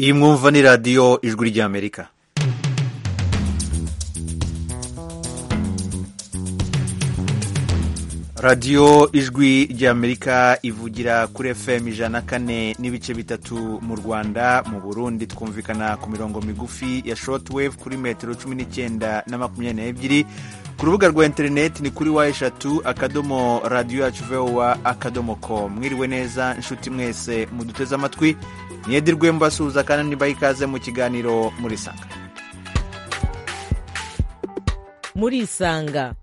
iyi mwumva ni radiyo ijwi ry'amerika radiyo ijwi ry'amerika ivugira kuri fm ijana kane n'ibice bitatu mu rwanda mu burundi twumvikana ku mirongo migufi ya shortwave kuri metero cumi n'icyenda na makumyabiri n'ebyiri ku rubuga rwa interineti ni kuri wa eshatu akadomo radiyo yacu vowa akadomo ko mwiriwe neza inshuti mwese muduteze amatwi ntiyedirwe mbasuhuza kandi niba ikaze mu kiganiro muri sanga murisanga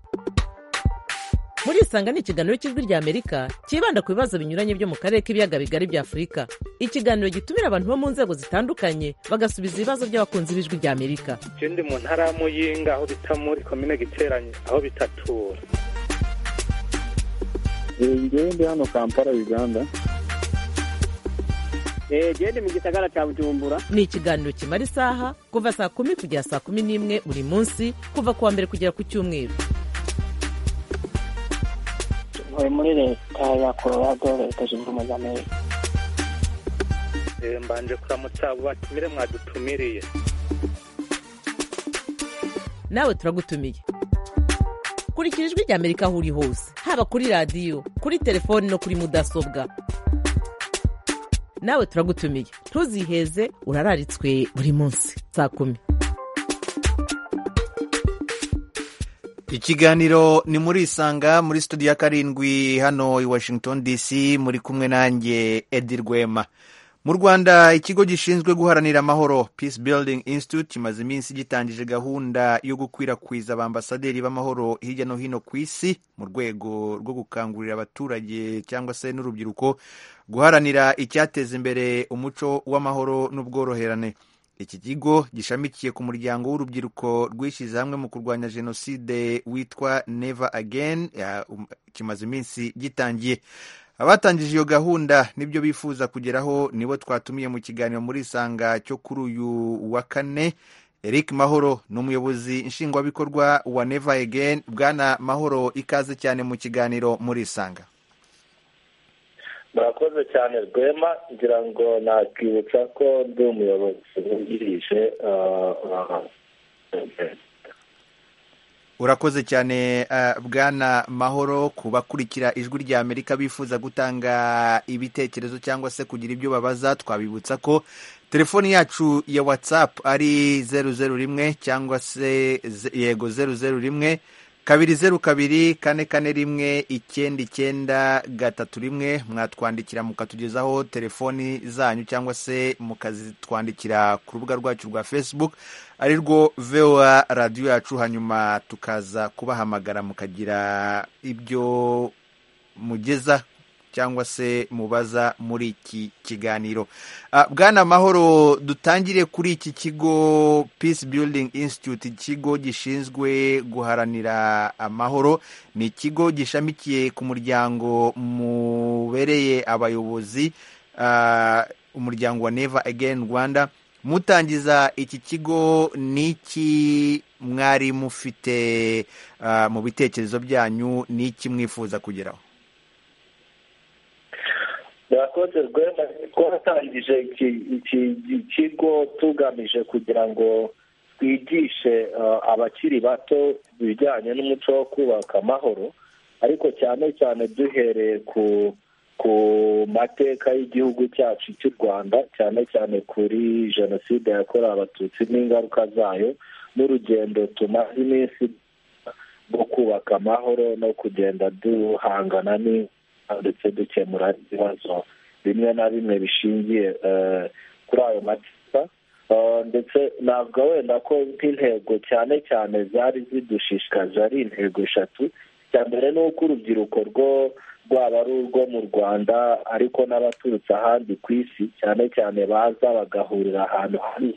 murisanga ni ikiganiro cy'ijwi ry'amerika cyibanda ku bibazo binyuranye byo mu karere k'ibiyaga bigari bya afurika ikiganiro gitumira abantu bo mu nzego zitandukanye bagasubiza ibibazo by'abakunzi b'ijwi ry'amerika icyo ndi mu ntara ya muyinga aho bita muri komine giteranye aho bitatura ngewe ndi hano kampala uganda genda mu gisagara cya bujumbura ni ikiganiro kimara isaha kuva saa kumi kugera saa kumi n'imwe buri munsi kuva ku wa mbere kugera ku cyumweru ntuye muri leta ya colorado leta zunze ubumwe za amerika mbanje kuramutsa abo batumire mwadutumiriye nawe turagutumiye kurikira ijwi ry'amerika aho uri hose haba kuri radiyo kuri telefoni no kuri mudasobwa nawe turagutumiye ntuziheze urararitswe buri munsi saa kumi ikiganiro ni muri isanga muri studio ya karindwi hano i washington dc muri kumwe nanjye edi rwema mu rwanda ikigo gishinzwe guharanira amahoro peace building institute kimaze iminsi gitangije gahunda yo gukwirakwiza abambasaderi b'amahoro hirya no hino ku isi mu rwego rwo gukangurira abaturage cyangwa se n'urubyiruko guharanira icyateza imbere umuco w'amahoro n'ubworoherane iki kigo gishamikiye ku muryango w'urubyiruko rwishyize hamwe mu kurwanya jenoside witwa neva ageni kimaze iminsi gitangiye abatangije iyo gahunda nibyo bifuza kugeraho nibo twatumiye mu kiganiro muri isanga cyo kuri uyu wa kane eric mahoro ni umuyobozi nshingwabikorwa wa neva ageni bwana mahoro ikaze cyane mu kiganiro muri isanga murakoze cyane rwema ngira ngo nakwibutsa ko ndi umuyobozi wungirije urakoze cyane bwana mahoro ku bakurikira ijwi rya amerika bifuza gutanga ibitekerezo cyangwa se kugira ibyo babaza twabibutsa ko telefoni yacu ya watsapu ari zeru zeru rimwe cyangwa se yego zeru zeru rimwe kabiri zeru kabiri kane kane rimwe icyenda icyenda gatatu rimwe mwatwandikira mukatugezaho telefoni zanyu cyangwa se mukazitwandikira ku rubuga rwacu rwa facebook ari rwo voa radiyo yacu hanyuma tukaza kubahamagara mukagira ibyo mugeza cyangwa se mubaza muri iki kiganiro bwana mahoro dutangire kuri iki kigo peace building institute ikigo gishinzwe guharanira amahoro ni ikigo gishamikiye ku muryango mubereye abayobozi umuryango wa neva again rwanda mutangiza iki kigo ni iki mwari mufite mu bitekerezo byanyu ni iki mwifuza kugeraho murakoze rwema twatangije iki kigo tugamije kugira ngo twigishe abakiri bato ibijyanye n'umuco wo kubaka amahoro ariko cyane cyane duhereye ku ku mateka y'igihugu cyacu cy'u rwanda cyane cyane kuri jenoside yakorewe abatutsi n'ingaruka zayo n'urugendo tumaze iminsi rwo kubaka amahoro no kugenda duhangana ni ndetse dukemura ibibazo bimwe na bimwe bishingiye kuri ayo mateka ndetse ntabwo wenda ko nk'intego cyane cyane zari zidushishikaje ari intego eshatu icya mbere ni uko urubyiruko rwo rwaba ari urwo mu rwanda ariko n'abaturutse ahandi ku isi cyane cyane baza bagahurira ahantu hamwe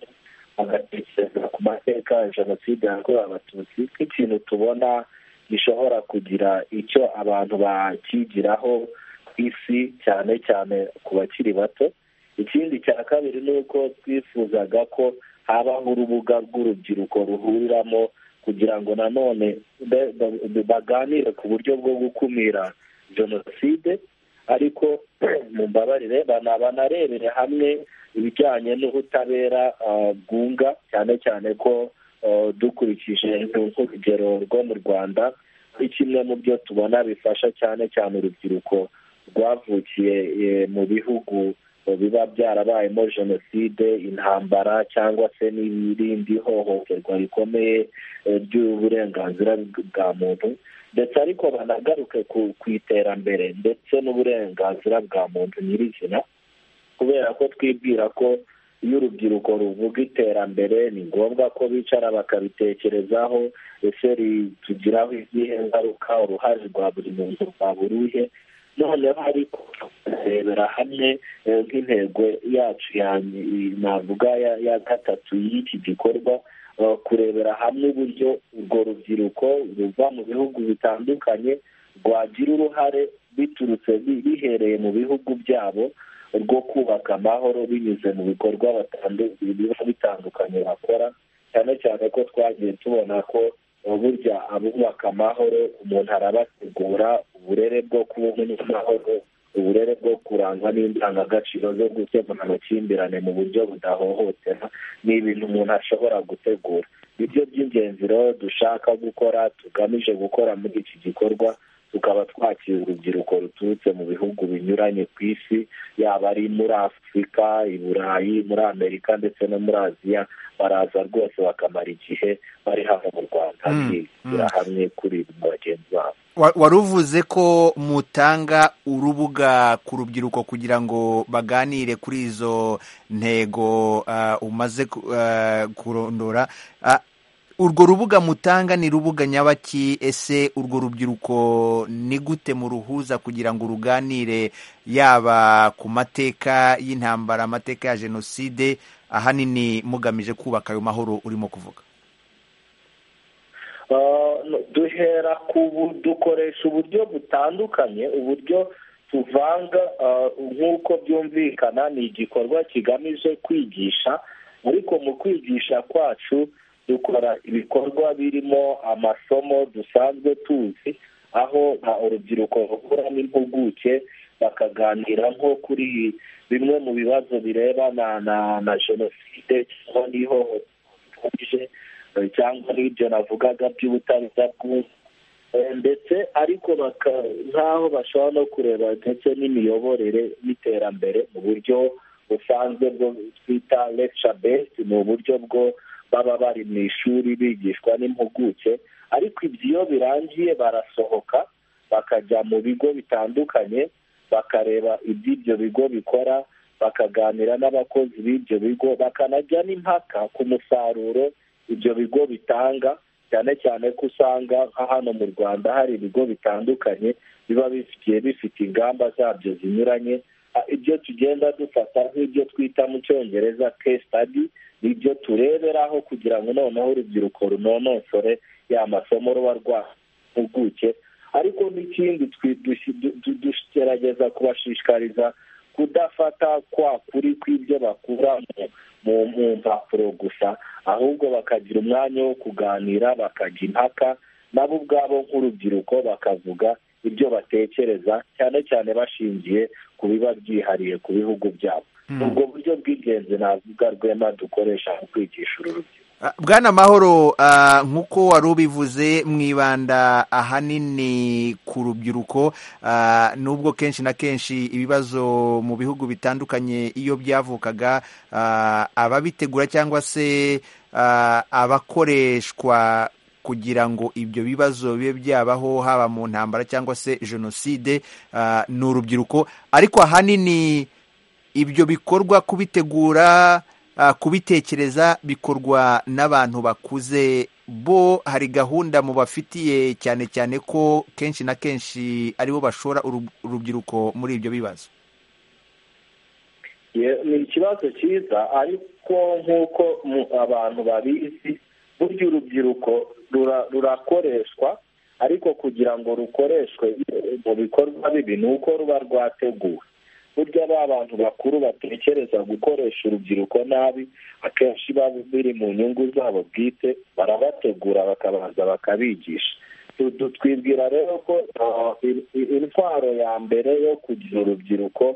bagatekereza ku mateka ya jenoside yakorewe abatutsi nk'ikintu tubona gishobora kugira icyo abantu bakigiraho ku isi cyane cyane ku bakiri bato ikindi cya kabiri ni uko twifuzaga ko habaho urubuga rw'urubyiruko ruhuriramo kugira ngo nanone baganire ku buryo bwo gukumira jenoside ariko mumbabarire bana- banarebere hamwe ibijyanye n'ubutabera ah, bwunga cyane cyane ko ah, dukurikije urugero rwo mu rwanda kuri kimwe mu byo tubona bifasha cyane cyane urubyiruko rwavukiye eh, mu bihugu eh, biba byarabayemo jenoside intambara cyangwa se n'irindi hohoterwa rikomeye eh, ry'uburenganzira bwa muntu ndetse ariko banagaruke ku ku iterambere ndetse n'uburenganzira bwa muntu nyirizina kubera ko twibwira ko iyo urubyiruko ruvuga iterambere ni ngombwa ko bicara bakabitekerezaho ese ritugiraho izihe ngaruka uruhare rwa buri muntu rwa buri uhe noneho ariko kurebera hamwe eh, nk'intego yacu ya ny- navuga ya- ya gatatu y'iki gikorwa eh, kurebera hamwe uburyo urwo rubyiruko ruva mu bihugu bitandukanye rwagira uruhare biturutse bi- bihereye mu bihugu byabo rwo kubaka amahoro binyuze mu bikorwa batandu- biba bitandukanye bakora cyane cyane ko twagiye tubona ko eh, burya abubaka amahoro umuntu arabategura uburere bwo kubona amahoro uburere bwo kurangwa n'indangagaciro zo gukemura amakimbirane mu buryo budahohotera ni ibintu umuntu ashobora gutegura nibyo by'ingenzi rero dushaka gukora tugamije gukora muri iki gikorwa tukaba twakira urubyiruko ruturutse mu bihugu binyuranye ku isi yaba ari muri afurika i burayi muri amerika ndetse no muri aziya baraza rwose bakamara igihe bari hano mu rwanda Mm, bigira hamwe kuri bagenzi babo Wa- wari uvuze ko mutanga urubuga ku rubyiruko kugira ngo baganire kuri izo ntego ah, umaze ku- ah, kurondora Ah, urwo rubuga mutanga ni rubuga nyabaki ese urwo rubyiruko ni gute muruhuza kugira ngo ruganire yaba ku mateka y'intambara amateka ya jenoside ahanini mugamije kubaka ayo mahoro urimo kuvuga Uh, no- duhera ku bu- dukoresha uburyo butandukanye uburyo tuvanga uh, nk'uko byumvikana ni igikorwa kigamije kwigisha ariko mu kwigisha kwacu dukora ibikorwa birimo amasomo dusanzwe tuzi aho uh, urubyiruko rukura n'impuguke bakaganira nko kuri bimwe mu bibazo birebana na na jenoside cyangwa n'ihohoterwa cyangwa n'ibyo navugaga by'ubutabera bw'ubu Eh, ndetse ariko baka- nk'aho bashobora no kureba ndetse n'imiyoborere n'iterambere mu buryo busanzwe bwo twita lecture based ni uburyo bwo baba bari mu ishuri bigishwa n'impuguke ariko ibyo iyo birangiye barasohoka bakajya mu bigo bitandukanye bakareba iby'ibyo bigo bikora bakaganira n'abakozi b'ibyo bigo bakanajya n'impaka ku musaruro ibyo bigo bitanga cyane cyane ko usanga nka hano mu rwanda hari ibigo bitandukanye biba bifitiye bifite ingamba zabyo zinyuranye Ah, ibyo tugenda dufata nk'ibyo twita mu cyongereza case study ni ibyo tureberaho kugira ngo noneho urubyiruko runonosore ya masomo ruba rwahimpuguke ariko n'ikindi twi- dushi- du- du- dugerageza kubashishikariza kudafata kwa kuri kw'ibyo bakura mu- mu mu mpapuro gusa ahubwo bakagira umwanya wo kuganira bakajya impaka nabo ubwabo nk'urubyiruko bakavuga ibyo batekereza cyane cyane bashingiye ku biba byihariye ku bihugu byabo Mm. ubwo buryo bw'ingenzi navuga rwema dukoresha mu kwigisha uru rubyiruko Ah, Bwana Mahoro ah, nk'uko wari ubivuze mwibanda ahanini ku rubyiruko ah, nubwo kenshi na kenshi ibibazo mu bihugu bitandukanye iyo byavukaga ah, ababitegura cyangwa se ah, abakoreshwa kugira ngo ibyo bibazo bibe byabaho haba mu ntambara cyangwa se jenoside ah, ni urubyiruko ariko ahanini ibyo bikorwa kubitegura ah, kubitekereza bikorwa n'abantu bakuze bo hari gahunda mubafitiye cyane cyane ko kenshi na kenshi aribo bashora uru- urubyiruko muri ibyo bibazo Ye- ni ikibazo cyiza ariko nk'uko mu- abantu babizi burya urubyiruko rura- rurakoreshwa ariko kugira ngo rukoreshwe mu bikorwa bibi ni uko ruba rwateguwe burya ba bantu bakuru batekereza gukoresha urubyiruko nabi akenshi biba biri mu nyungu zabo bwite barabategura bakabanza bakabigisha Du- twibwira rero ko ah, in- in- intwaro ya mbere yo kugira urubyiruko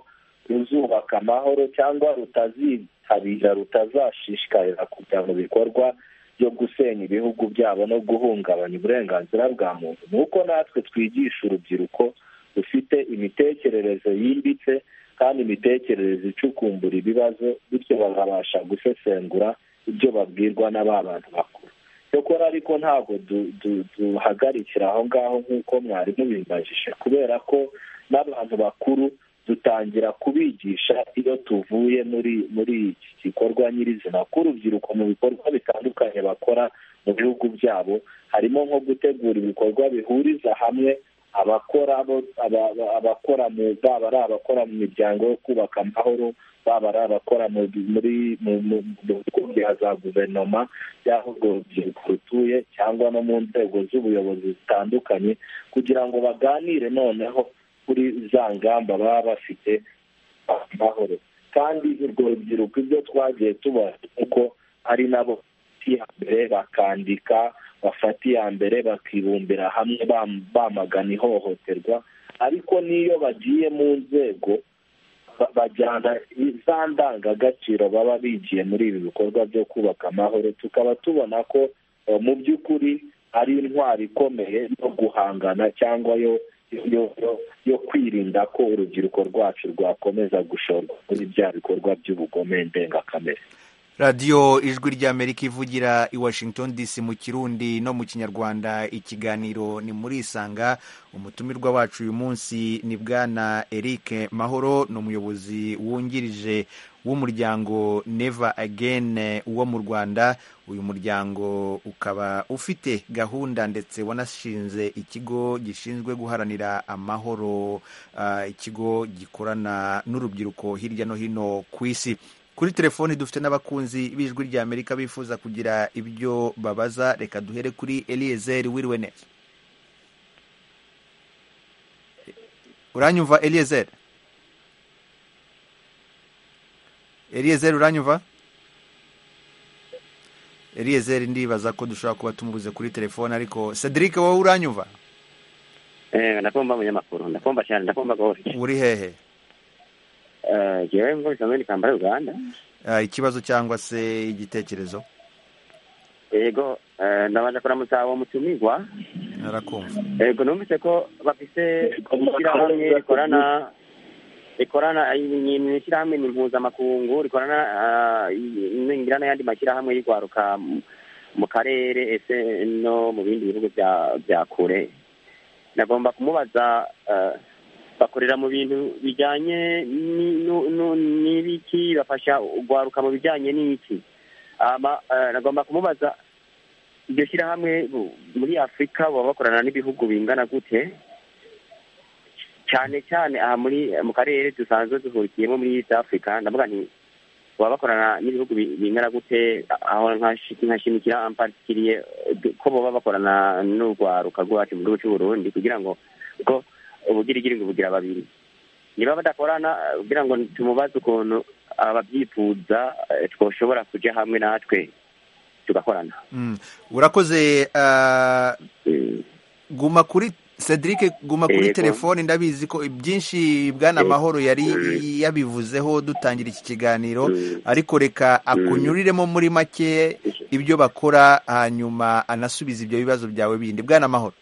ruzubaka amahoro cyangwa rutazitabira rutazashishikarira kujya mu bikorwa byo gusenya ibihugu byabo no guhungabanya uburenganzira bwa muntu ni uko natwe twigisha urubyiruko rufite imitekerereze yimbitse kandi imitekerereze icukumbura ibibazo bityo bakabasha gusesengura ibyo babwirwa n'aba bantu bakuru cyokora ariko ntabwo du- du- duhagarikira aho ngaho nk'uko mwari mubibajije kubera ko n'abantu bakuru dutangira kubigisha iyo tuvuye muri muri iki gikorwa nyirizina ko urubyiruko mu bikorwa bitandukanye bakora mu bihugu byabo harimo nko gutegura ibikorwa bihuriza hamwe abakora bo- aba- aba- abakora mu baba ari abakora mu miryango yo kubaka amahoro baba ari abakora mu muri mu mu- mu bigo bya za guverinoma y'aho urwo rubyiruko rutuye cyangwa no mu nzego z'ubuyobozi zitandukanye kugira ngo baganire noneho kuri za ngamba baba bafite amahoro kandi urwo rubyiruko ibyo twagiye tubona kuko ari nabo bafata iya mbere bakandika bafata iya mbere bakibumbira hamwe bam- bamagana ihohoterwa ariko n'iyo bagiye mu nzego ba- bajyana za ndangagaciro baba bigiye muri ibi bikorwa byo kubaka amahoro tukaba tubona ko eh, mu by'ukuri ari intwaro ikomeye yo guhangana cyangwa yo yo- yo- yo kwirinda ko urubyiruko rwacu rwakomeza gushorwa muri bya bikorwa by'ubugome ndengakamere radiyo ijwi ry'amerika ivugira i washington dc mu kirundi no mu kinyarwanda ikiganiro ni muri isanga umutumirwa wacu uyu munsi ni bwana eric mahoro ni umuyobozi wungirije w'umuryango neva agene wo mu rwanda uyu muryango ukaba ufite gahunda ndetse wanashinze ikigo gishinzwe guharanira amahoro ah, ikigo gikorana n'urubyiruko hirya no hino ku isi kuri telefoni dufite n'abakunzi b'ijwi rya amerika bifuza kugira ibyo babaza reka duhere kuri eliyezeri wiriwe neza uranyumva eliyezeri eliyezeri uranyumva eliyezeri ndibaza ko dushobora kuba tumubuze kuri telefoni ariko cedric wowe uranyumva eh ndakumva umunyamakuru ndakumva cyane ndakumva gose uri hehe eh jewe ngo bisamwe nikambara Uganda Ah, ikibazo cyangwa se igitekerezo yego eh ndabanza kuramutsa uwo mutumigwa narakumva yego numvise ko bafise ishyirahamwe rikorana rikorana ishyirahamwe ni mpuzamakungu rikorana ah, i- ningira n'ayandi mashyirahamwe y'igwaruka mu- mu karere ese no mu bindi bihugu bya bya kure nagomba kumubaza eh, bakorera mu bintu bijyanye ni- nu- nu- n'ibiki bafasha ugwaruka mu bijyanye n'iki Ama, eh, nagomba kumubaza iryo shyirahamwe bu- muri afurika baba bakorana n'ibihugu bingana gute cyane cyane aha muri mu karere dusanzwe duhurikiyemo muri east africa ndavuga nti baba bakorana n'ibihugu bi- bingana gute aho nkashi- nkashimikira ampatikiriye ko baba bakorana n'urwaruka rwacu mu gihugu cy'u burundi kugira ngo ubwo ubugirigiri ngo bugira babiri niba badakorana eh, kugira ngo tumubaze ukuntu ababyifuza eh, twoshobora kuja hamwe natwe tugakorana Mm. urakoze ah, Mm. guma kuri cedric guma kuri Yego. telefoni ndabizi ko byinshi bwana Yego. mahoro yari Mm. yabivuzeho dutangira iki kiganiro Mm. ariko reka akunyuriremo muri make ibyo bakora hanyuma anasubiza ibyo bibazo byawe bindi bwana mahoro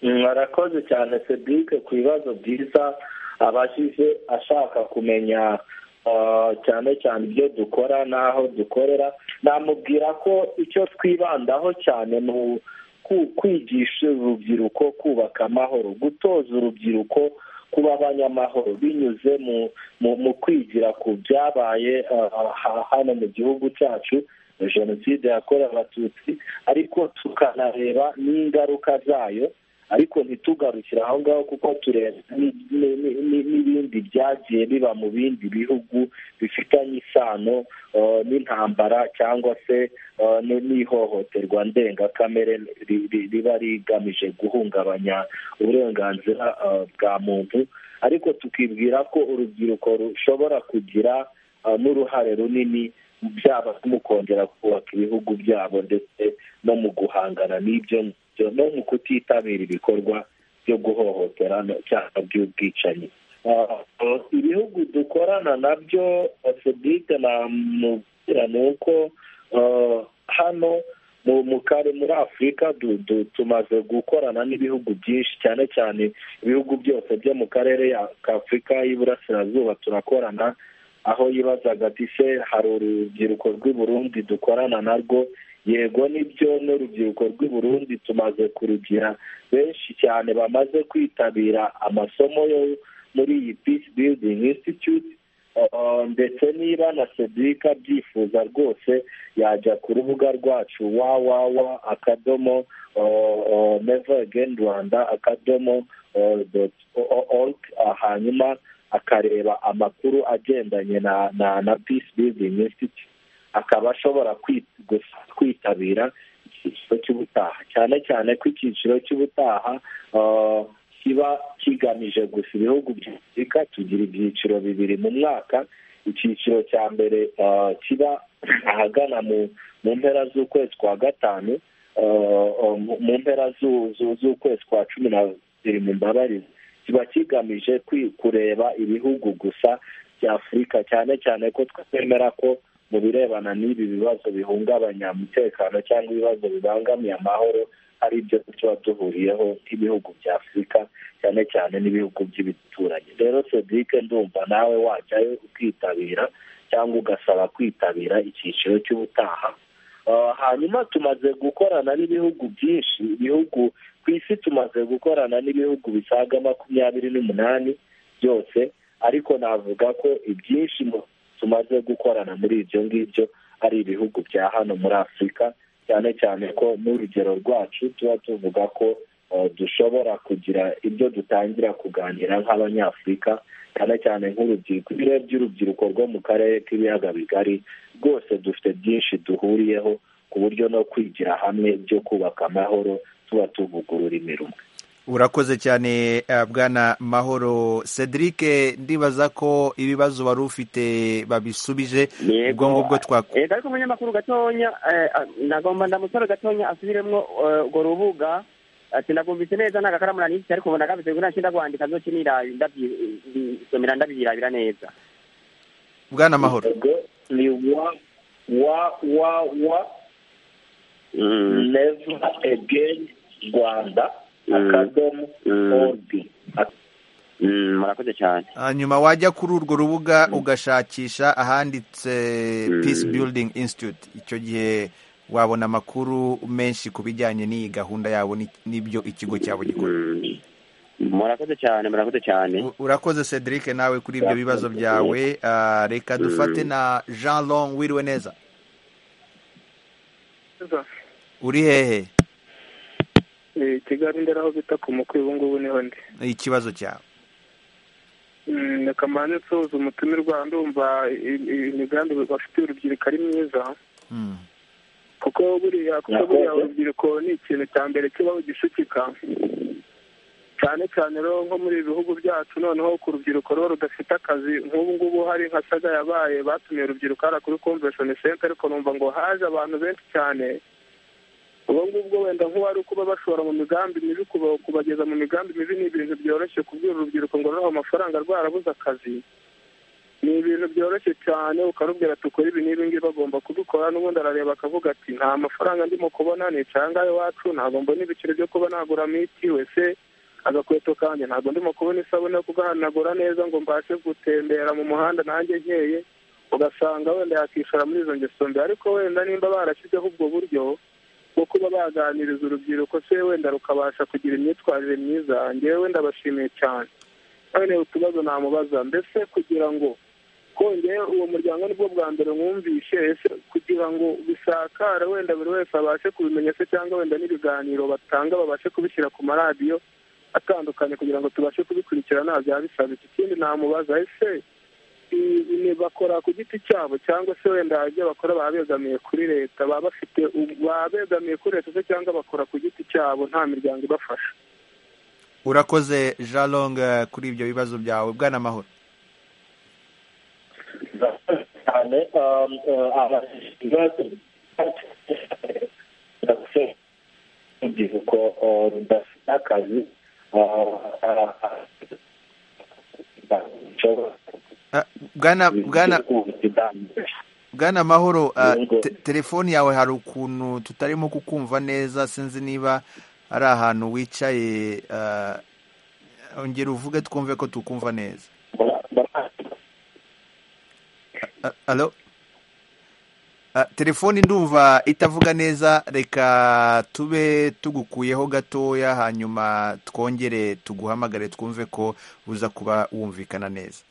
mwarakoze cyane cedric ku bibazo byiza abajije ashaka kumenya ah, cyane cyane ibyo dukora n'aho dukorera namubwira ko icyo twibandaho cyane ni u- ku- kwigisha urubyiruko kubaka amahoro gutoza urubyiruko kuba abanyamahoro binyuze mu mu, mu kwigira ku byabaye ah, ha- hano mu gihugu cyacu jenoside yakorewe abatutsi ariko tukanareba n'ingaruka zayo ariko ntitugarukire aho ngaho kuko tureba ni- ni- ni- ni- n'ibindi byagiye biba mu bindi bihugu bifitanye isano eh, n'intambara cyangwa se eh, ni- n'ihohoterwa ndengakamere ri- ri- riba rigamije guhungabanya uburenganzira eh, bwa muntu ariko tukibwira ko urubyiruko rushobora kugira eh, n'uruhare runini byaba mu kongera kubaka ibihugu byabo ndetse no mu guhangana n'ibyo byo no mu kutitabira ibikorwa byo guhohotera no- cyangwa by'ubwicanyi Ah, ah, ibihugu dukorana nabyo fedite namubwira ni uko ah, hano mu mu kare muri afurika du- du- tumaze gukorana n'ibihugu byinshi cyane cyane ibihugu byose byo mu karere ya- k'afurika y'iburasirazuba turakorana aho yibazaga ati se hari urubyiruko rw'i Burundi dukorana narwo yego nibyo n'urubyiruko rw'i Burundi tumaze kurugira benshi cyane bamaze kwitabira amasomo yo muri iyi peace building institute Uh, ndetse niba na sedika abyifuza rwose yajya ku rubuga rwacu wawawa akadomo neva ageni rwanda akadomo doti org hanyuma akareba amakuru agendanye na na na peace building institute akaba ashobora kwi- gusa- kwitabira icyiciro cy'ubutaha cyane cyane ko icyiciro cy'ubutaha ah, kiba kigamije gusa ibihugu bya afurika tugira ibyiciro bibiri mu mwaka icyiciro cya mbere ah, kiba ahagana mu mu mpera z'ukwezi kwa gatanu ah, ah, mu- mu mpera zu- zu- z'ukwezi kwa cumi na bibiri mu mbabarizi kiba kigamije kwi- kureba ibihugu gusa bya afurika cyane cyane ko twemera ko mu birebana n'ibi bibazo bihungabanya umutekano cyangwa ibibazo bibangamiye amahoro ari byo tuba duhuriyeho nk'ibihugu bya afurika cyane cyane n'ibihugu by'ibituranyi rero sedike ndumva nawe wajyayo ukitabira cyangwa ugasaba kwitabira icyiciro cy'ubutaha Uh, hanyuma tumaze gukorana n'ibihugu byinshi ibihugu ku isi tumaze gukorana n'ibihugu bisaga makumyabiri n'umunani byose ariko navuga ko ibyinshi mu- tumaze gukorana muri ibyo ngibyo ari ibihugu bya hano muri afurika cyane cyane ko n'urugero rwacu tuba tuvuga ko eh, dushobora kugira ibyo dutangira kuganira nk'abanyafurika cyane cyane nk'urubyiruko iyo urebye urubyiruko rwo mu karere k'ibiyaga bigari rwose dufite byinshi duhuriyeho ku buryo no kwigira hamwe byo kubaka amahoro tuba tuvugurura imirimo urakoze cyane eh, bwana mahoro cedric ndibaza ko ibibazo wari ufite babisubije Yego. ubwo ngubwo twakora Eh, ariko umunyamakuru gatonya eh, ah, nagomba ndamusore gatonya asubiremwo eh, urwo rubuga ati nagumvise neza ntago akaramura n'iki ariko ubu ndagabise kuko nashinda kwandika nzokinira ndabisomera ndabirabira neza bwana mahoro Yego, ni wa wa wa wa never again rwanda Mm. akadomo Mm. org Mm, murakoze cyane hanyuma wajya kuri urwo rubuga ugashakisha ahanditse Mm. peace building institute icyo gihe wabona amakuru menshi ku bijyanye n'iyi gahunda yabo ni- n'ibyo ikigo cyabo gikora Mm. murakoze cyane murakoze cyane U- urakoze cedric nawe kuri ibyo bibazo byawe Ah, reka dufate na jean long wiriwe neza uri hehe Eh, kigali ndera aho bita ku mukwi ubu ngubu niho ndi ikibazo cyawe Mm, reka mbanze nsoza umutumirwa ndumva i- i- imigambi bafite urubyiruko ari myiza Mm. kuko buriya kuko Yakoze. buriya urubyiruko ni ikintu cya mbere kibaho gisukika cyane cyane rero nko muri ibi bihugu byacu noneho ku rubyiruko rero rudafite akazi nk'ubu ngubu hari nka saga yabaye batumiye urubyiruko hariya kuri convention center ariko numva ngo haje abantu benshi cyane ubwo ngubwo wenda nk'uwari kuba bashora mu migambi mibi kuba- kubageza mu migambi mibi ni ibintu byoroshye kubwira urubyiruko ngo ruriho amafaranga rwarabuze akazi ni ibintu byoroshye cyane ukarubwira ati ukora ibi n'ibi ngibi bagomba kubikora n'ubundi arareba akavuga ati nta mafaranga ndimo kubona nicaye angahe iwacu ntabwo mbona ibiciro byo kuba nagura miti wese agakweto kanjye ntabwo ndimo kubona isabune yo kugahanagura neza ngo mbashe gutembera mu muhanda nanjye nkeye ugasanga wenda yakishora muri izo ngeso mbi ariko wenda nimba barashyizeho ubwo buryo bwo kuba baganiriza urubyiruko se wenda rukabasha kugira imyitwarire myiza ngewe wenda bashimiye cyane none utubazo namubaza mbese kugira ngo kongeye uwo muryango nibwo bwa mbere mwumvishe ese kugira ngo bisakare wenda buri wese abashe kubimenya se cyangwa wenda n'ibiganiro batanga babashe kubishyira ku maradiyo atandukanye kugira ngo tubashe kubikurikirana byaba bisabitse ikindi namubaza ese i- ni bakora ku giti cyabo cyangwa se wenda ibyo bakora baba begamiye kuri leta baba bafite u- baba begamiye kuri leta se cyangwa bakora ku giti cyabo nta miryango ibafasha urakoze jean long eh, kuri ibyo bibazo byawe bwana mahoro cyane um, uh, abashinzwe urubyiruko uh, rudafite akazi bwana bwana bwana mahoro uh, te- telefoni yawe hari ukuntu tutarimo kukumva neza sinzi niba ari ahantu wicaye uh, ongera uvuge twumve ko tukumva neza Uh, alo Ah, telefoni ndumva itavuga neza reka tube tugukuyeho gatoya hanyuma twongere tuguhamagare twumve ko uza kuba wumvikana neza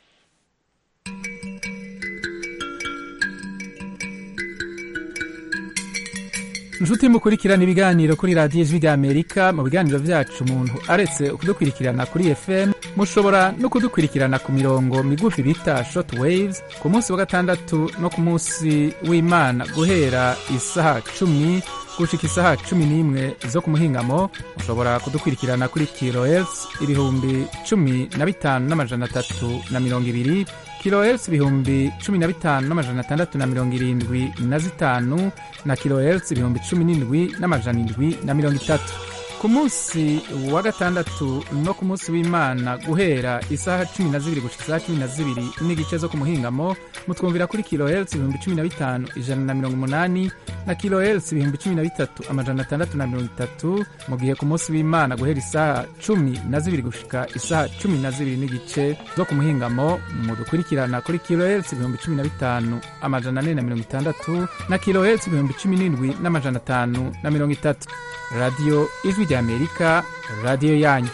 inshuti mukurikirana ibiganiro kuri radiyo ijwi ry'amerika mu biganiro byacu umuntu aretse kudukurikirana kuri fm mushobora no kudukurikirana ku mirongo migufi bita shoti wayizi ku munsi wa gatandatu no ku munsi w'imana guhera isaha cumi gushika isaha cumi n'imwe zo ku muhingamo mushobora kudukurikirana kuri kirohertz ibihumbi cumi na bitanu n'amajana atatu na mirongo ibiri kilohertz ibihumbi cumi na bitanu n'amajana atandatu na mirongo irindwi na zitanu na kilohertz ibihumbi cumi n'indwi n'amajana indwi na mirongo itatu ku munsi wa gatandatu no ku munsi w'imana guhera isaha cumi na zibiri gushika isaha cumi na zibiri n'igice zo ku muhingamo mutwumvira kuri kilohertz ibihumbi cumi na bitanu ijana na mirongo umunani na kilohertz ibihumbi cumi na bitatu amajana atandatu na mirongo itatu mu gihe ku munsi w'imana guhera isaha cumi na zibiri gushika isaha cumi na zibiri n'igice zo ku muhingamo mudukurikirana kuri kilohertz ibihumbi cumi na bitanu amajana ane na mirongo itandatu na kilohertz ibihumbi cumi n'indwi n'amajana atanu na mirongo itatu radiyo ijwi ry'amerika radiyo yanyu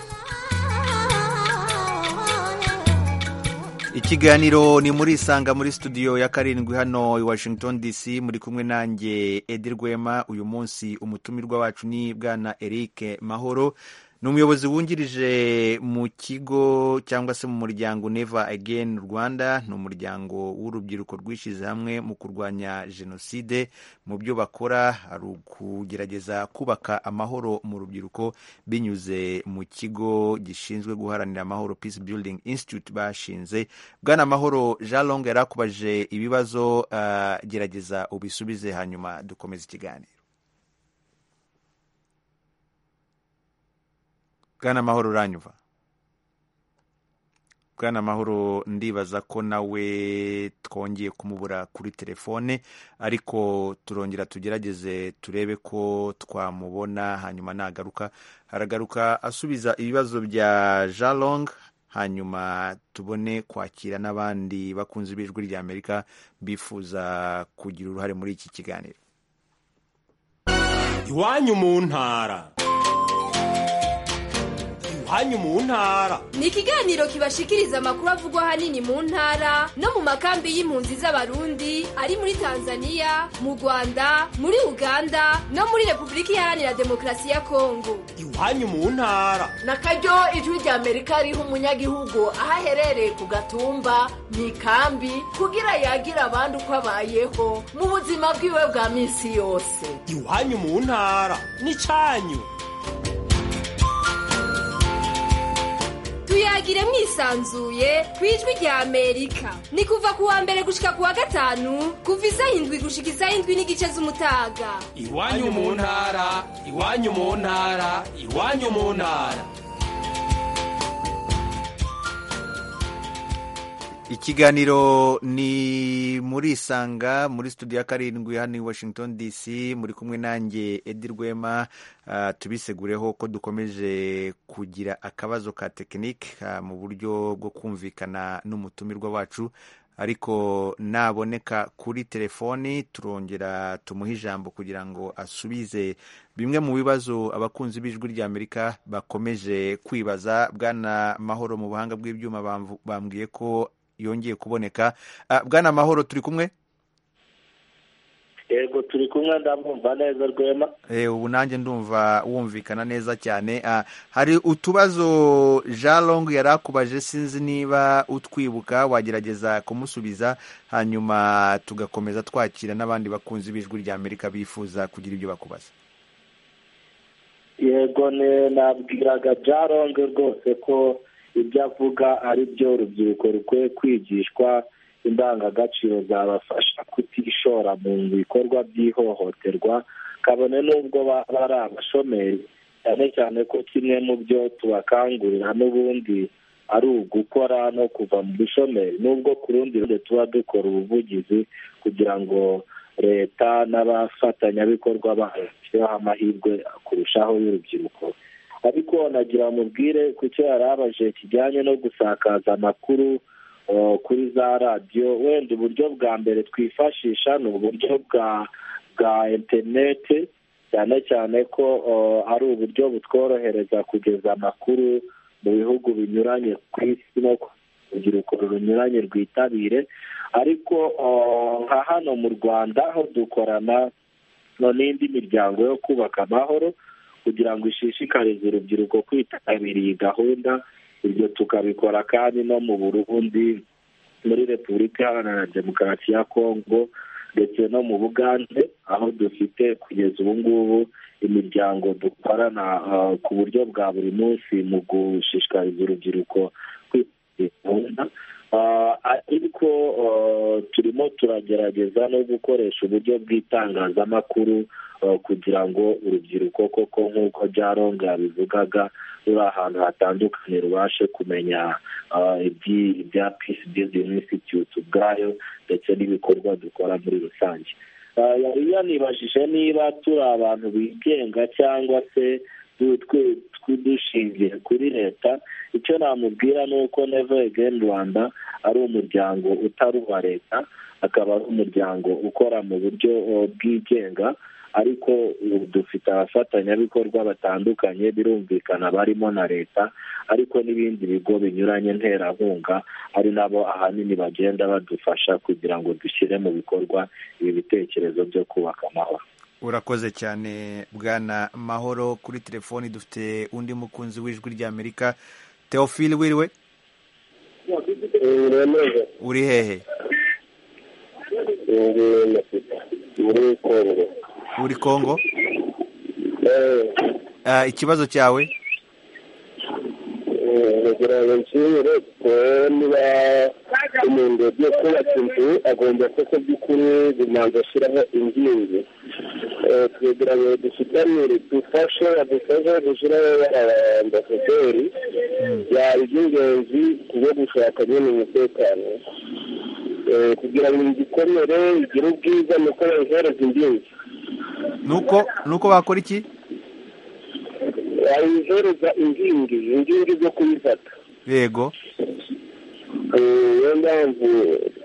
ikiganiro ni muri isanga muri studio ya karindwi hano i washington dc muri kumwe nanjye edi rwema uyu munsi umutumirwa wacu ni bwana eric mahoro ni umuyobozi wungirije mu kigo cyangwa se mu muryango neva again rwanda ni umuryango w'urubyiruko rwishyize hamwe mu kurwanya jenoside mu byo bakora hari ukugerageza kubaka amahoro mu rubyiruko binyuze mu kigo gishinzwe guharanira amahoro peace building institute bashinze bwana amahoro jean long yarakubajije ibibazo uh, gerageza ubisubize hanyuma dukomeze ikiganiro bwana mahoro uranyumva bwana mahoro ndibaza ko nawe twongeye kumubura kuri telefone ariko turongera tugerageze turebe ko twamubona hanyuma nagaruka haragaruka asubiza ibibazo bya jalong hanyuma tubone kwakira n'abandi bakunzi b'ijwi ry'amerika bifuza kugira uruhare muri iki kiganiro iwanyu mu ntara iwanyu mu ntara ni ikiganiro kibashikiriza amakuru avugwa ahanini mu ntara no mu makambi y'impunzi z'abarundi ari muri tanzania mu rwanda muri uganda no muri repubulika iharanira demokarasi ya kongo iwanyu mu ntara na karyo ijwi rya amerika riha umunyagihugu aho aherereye ku gatumba mu ikambi kugira yagire abandi uko abayeho mu buzima bwiwe bwa minsi yose iwanyu mu ntara n'icanyu tuyagire mwisanzuye ku ijwi rya amerika ni kuva ku wa mbere gushika ku wa gatanu kuva isaha indwi gushika isaha indwi n'igice z'umutaga iwanyu mu ntara iwanyu mu ntara iwanyu mu ntara ikiganiro ni muri isanga muri studio ya karindwi hano i washington dc muri kumwe nanjye edi rwema ah, tubisegureho ko dukomeje kugira akabazo ka tekinike ah, mu buryo bwo kumvikana n'umutumirwa wacu ariko naboneka kuri telefoni turongera tumuhe ijambo kugira ngo asubize bimwe mu bibazo abakunzi b'ijwi rya amerika bakomeje kwibaza bwana mahoro mu buhanga bw'ibyuma bamvu- bambwiye ko yongeye kuboneka Ah, bwana mahoro turi kumwe yego turi kumwe ndamwumva neza rwema Eh, ubu nanjye ndumva wumvikana neza cyane Ah, hari utubazo jean long yari akubaje sinzi niba utwibuka wagerageza kumusubiza hanyuma tugakomeza twakira n'abandi bakunzi b'ijwi rya amerika bifuza kugira ibyo bakubaza yego ne nabwiraga byaronge rwose ko ibyo avuga ari byo urubyiruko rukwiye kwigishwa indangagaciro zabafasha kutishora mu bikorwa by'ihohoterwa kabone n'ubwo baba ari abashomeri cyane cyane ko kimwe mu byo tubakangurira n'ubundi ari ugukora no kuva mu bushomeri n'ubwo ku rundi ruhande tuba dukora ubuvugizi kugira ngo leta n'abafatanyabikorwa bayo bashyireho amahirwe kurushaho y'urubyiruko ariko nagira mubwire ku cyo yarabaje kijyanye no gusakaza amakuru eh, kuri za radiyo wenda uburyo bwa mbere twifashisha ni uburyo bwa bwa interineti cyane cyane ko eh, ari uburyo butworohereza kugeza amakuru mu bihugu binyuranye ku isi no ku urubyiruko runyuranye rwitabire ariko eh, nka hano mu rwanda aho dukorana no n'indi miryango yo kubaka amahoro kugira ngo ishishikarize urubyiruko kwitabira iyi gahunda ibyo tukabikora kandi no mu burundi muri repubulika iharanira demokarasi ya kongo ndetse no mu bugande aho dufite kugeza ubu ngubu imiryango dukorana eh, ku buryo bwa buri munsi mu gushishikariza urubyiruko kwitabira iyi gahunda Ah, ariko ah, turimo turagerageza no gukoresha uburyo bw'itangazamakuru ah, kugira ngo urubyiruko koko nk'uko byaronga yabivugaga ruri ahantu hatandukanye rubashe kumenya ah, iby- ibya peace building institute ubwayo ndetse n'ibikorwa dukora muri rusange Ah, yari yanibajije niba turi abantu bigenga cyangwa se du- twe- twe- dushingiye kuri leta icyo namubwira ni uko neva egeni rwanda ari umuryango utari uwa leta akaba ari umuryango ukora mu buryo eh, bwigenga ariko ubu dufite abafatanyabikorwa batandukanye birumvikana barimo na leta ariko n'ibindi bigo binyuranye nterankunga ari nabo ahanini bagenda badufasha kugira ngo dushyire mu bikorwa ibi bitekerezo byo kubaka amahoro urakoze cyane bwana mahoro kuri telefoni dufite undi mukunzi w'ijwi ry'amerika teofile wiriwe uri hehe muri kongo uri kongo Ah, ikibazo cyawe kugira ngo nshimire niba umuntu yagiye kubaka inzu agomba koko by'ukuri bimanza ashyiraho inkingi Eh, kugira ngo dusutamire dufashe adufashe gushyiraho abaambasaderi byaba iby'ingenzi kubwo gushaka nyine umutekano Eh, kugira ngo inzu ikomere igire ubwiza ni uko bayihereza inkingi nuko nuko bakora iki bayihereza inkingi inkingi zo kuyifata yego niyo mpamvu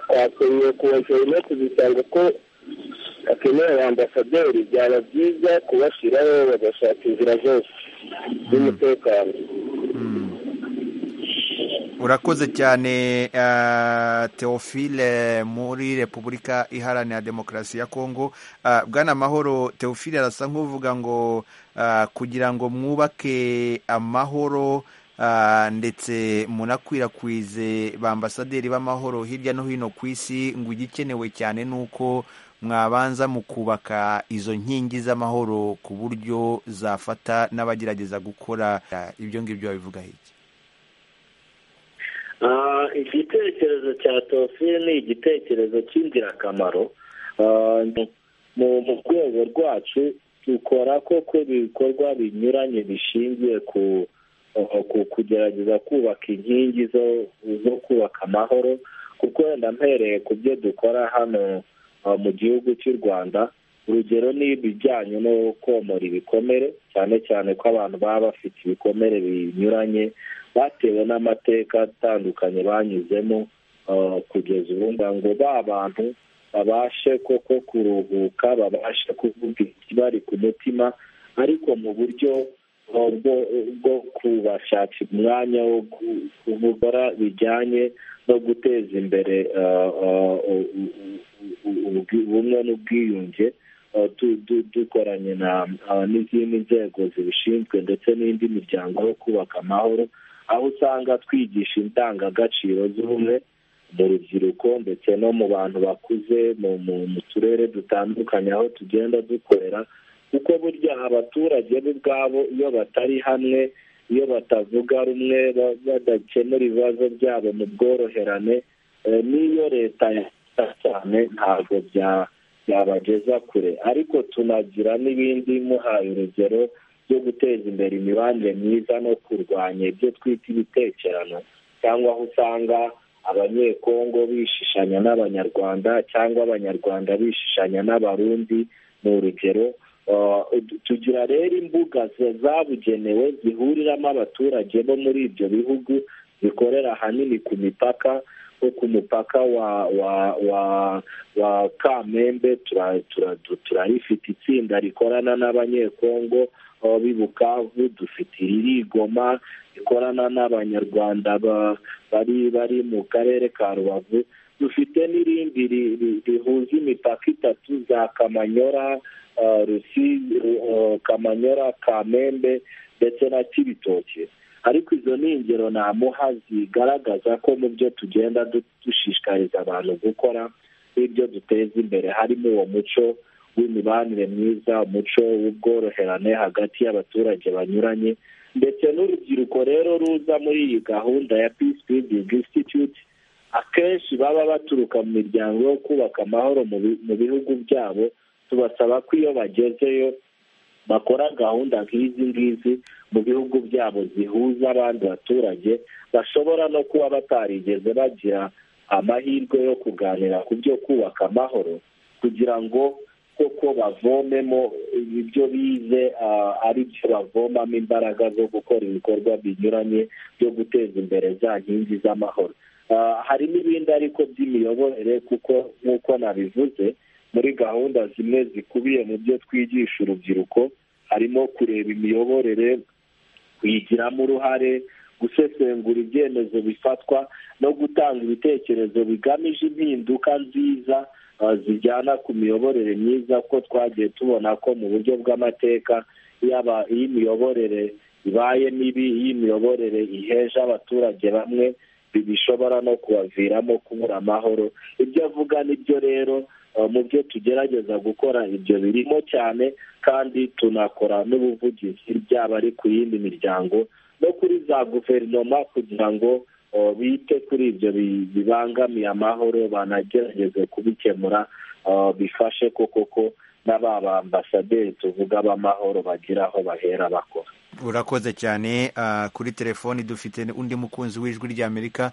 twakeneye kubashyira no kuzisanga ko bakeneye abambasaderi byaba byiza kubashyiraho bagashaka inzira zose z'umutekano urakoze cyane ah, teofile muri repubulika iharanira demokarasi ya kongo Ah, bwana mahoro teofile arasa nk'uvuga ngo ah, kugira ngo mwubake amahoro ah, ndetse munakwirakwize ba ambasaderi b'amahoro hirya no hino ku isi ngo igikenewe cyane ni uko mwabanza mu kubaka izo nkingi z'amahoro ku buryo zafata n'abagerageza gukora ah, ibyo ngibyo babivuga iki Ah, igitekerezo cya tofile ni igitekerezo cy'ingirakamaro Ah, mu mu rwego rwacu dukora koko ibikorwa binyuranye bishingiye ku ku kugerageza kubaka inkingi zo zo kubaka amahoro kuko wenda mpereye ku byo dukora hano ah, mu gihugu cy'u rwanda urugero ni ibijyanye no komora ibikomere cyane cyane ko abantu baba bafite ibikomere binyuranye batewe n'amateka atandukanye banyuzemo ah, kugeza ubu ngubu ngo ba bantu babashe koko kuruhuka babashe kuvuga ikibari ku mutima ariko mu buryo ah, bwo bwo kubashakira umwanya wo gu- kuvuga bijyanye no guteza imbere ah, ah, u- u- u- ubwi- ubumwe n'ubwiyunge Uh, du- du- dukoranye na uh, n'izindi nzego zibishinzwe ndetse n'indi miryango yo kubaka amahoro aho usanga twigisha indangagaciro z'ubumwe mu rubyiruko ndetse no mu bantu bakuze mu mu- mu turere dutandukanye aho tugenda dukorera kuko burya abaturage bo ubwabo iyo batari hamwe iyo batavuga rumwe ba- badakemura ibibazo byabo mu bworoherane eh, n'iyo leta yafasha cyane ntabwo bya yabageza kure ariko tunagira n'ibindi muhaye urugero byo guteza imbere imibanire myiza no kurwanya ibyo twita ibitekerano cyangwa aho usanga abanyekongo bishishanya n'abanyarwanda cyangwa abanyarwanda bishishanya n'abarundi ni urugero Uh, tugira rero imbuga zabugenewe zihuriramo abaturage bo muri ibyo bihugu zikorera ahanini ku mipaka nko ku mupaka wa wa wa wa kamembe turayifite itsinda rikorana n'abanyekongo bi bukavu dufite irigoma rikorana n'abanyarwanda bari bari mu karere ka rubavu dufite n'irindi rihuza imipaka itatu za kamanyora kamanyora kamembe ndetse na kibitoki ariko izo ni ingero namuha zigaragaza ko mu byo tugenda dushishikariza abantu gukora n'ibyo duteza imbere harimo uwo muco w'imibanire myiza umuco w'ubworoherane hagati y'abaturage banyuranye ndetse n'urubyiruko rero ruza muri iyi gahunda ya peace building institute akenshi baba baturuka mu miryango yo kubaka amahoro mu bihugu byabo tubasaba ko iyo bagezeyo bakora gahunda nk'izi ngizi mu bihugu byabo zihuza abandi baturage bashobora no kuba batarigeze bagira amahirwe yo kuganira ku byo kubaka amahoro kugira ngo koko bavomemo ibyo bize ari byo bavomamo imbaraga zo gukora ibikorwa binyuranye byo guteza imbere za nkingi z'amahoro hari n'ibindi ariko by'imiyoborere kuko nk'uko nabivuze muri gahunda zimwe zikubiye mu byo twigisha urubyiruko harimo kureba imiyoborere kuyigiramo uruhare gusesengura ibyemezo bifatwa no gutanga ibitekerezo bigamije impinduka nziza zijyana ku miyoborere myiza ko twagiye tubona ko mu buryo bw'amateka yaba iy'imiyoborere ibaye mibi iy'imiyoborere iheje abaturage bamwe bishobora no kubaviramo kubura amahoro ibyo avuga nibyo rero mu byo tugerageza gukora ibyo birimo cyane kandi tunakora n'ubuvugizi byaba ari ku yindi miryango no kuri za guverinoma kugira ngo bite kuri ibyo bibangamiye amahoro banagerageze kubikemura bifashe koko ko na ba bambasaderi tuvuga b'amahoro bagira aho bahera bakora urakoze cyane kuri telefoni dufite undi mukunzi w'ijwi ry'amerika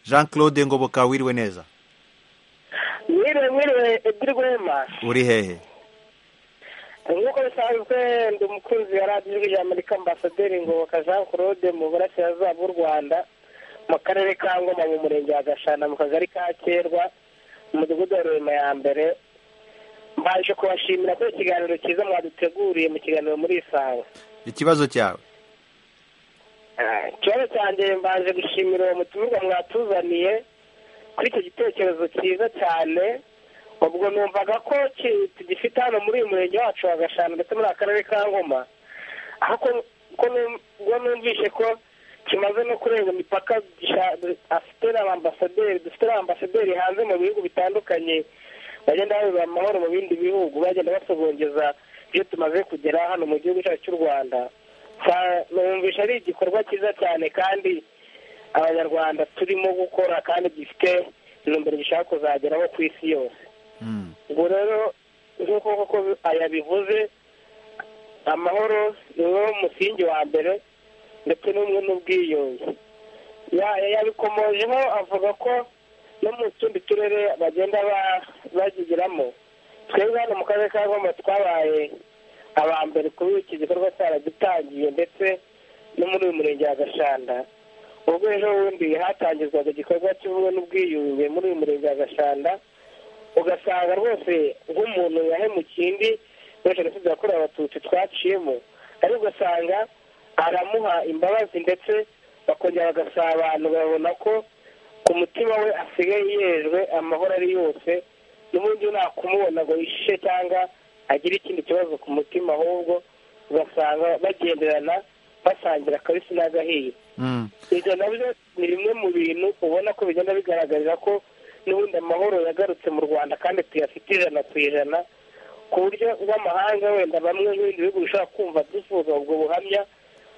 jean claude ngoboka wiriwe neza mwiriwe mwiriwe ebyiri rwema uri hehe nk'uko bisanzwe ndi umukunzi wa radiyo ijwi ry'amerika ambasaderi ngoboka jean claude mu burasirazuba bw'u rwanda mu karere ka ngoma mu murenge wa gashana mu kagari ka kerwa mu mudugudu wa rurema ya mbere mbaje kubashimira ko ikiganiro cyiza mwaduteguriye mu kiganiro muri isanga ikibazo cyawe ikibazo cyanjye mbaje gushimira uwo mutumirwa mwatuzaniye kuri icyo gitekerezo cyiza cyane ubwo numvaga ko tugifite hano muri uyu murenge wacu wa gashanu ndetse muri akarere ka ngoma aho ubwo numvise ko kimaze no kurenga imipaka afite n'abambasaderi dufite n'abambasaderi hanze mu bihugu bitandukanye bagenda babura amahoro mu bindi bihugu bagenda basogongeza ibyo tumaze kugera hano mu gihugu cyacu cy'u rwanda numvisha ari igikorwa cyiza cyane kandi abanyarwanda turimo gukora kandi gifite intumbero gishaka kuzageraho ku isi yose ubwo rero nk'uko koko yabivuze amahoro ni umwe musingi wa mbere ndetse n'umwe n'ubwiyunge yabikomojeho avuga ko no mu tundi turere bagenda bagigiramo twebwe hano mu karere ka ngoma twabaye aba mbere kuri iki gikorwa cyaragitangiye ndetse no muri uyu murenge wa gashanda ubwo ejo bundi hatangizwaga igikorwa cy'ubumwe n'ubwiyunge muri uyu murenge wa gashanda ugasanga rwose nk'umuntu yahemukiye undi muri jenoside yakorewe abatutsi twaciyemo ariko ugasanga aramuha imbabazi ndetse bakongera bagasabana babona ko ku mutima we asigaye yejwe amahoro ari yose n'ubundi nakumubona ngo yishishe cyangwa agire ikindi kibazo ku mutima ahubwo ugasanga bagenderana basangira akabisi n'agahiye ibyo nabyo ni bimwe mu bintu ubona ko bigenda bigaragarira ko n'ubundi amahoro yagarutse mu rwanda kandi tuyafite ijana ku ijana ku buryo bw'amahanga wenda bamwe n'ibindi bihugu bishobora kumva dusuhuza ubwo buhamya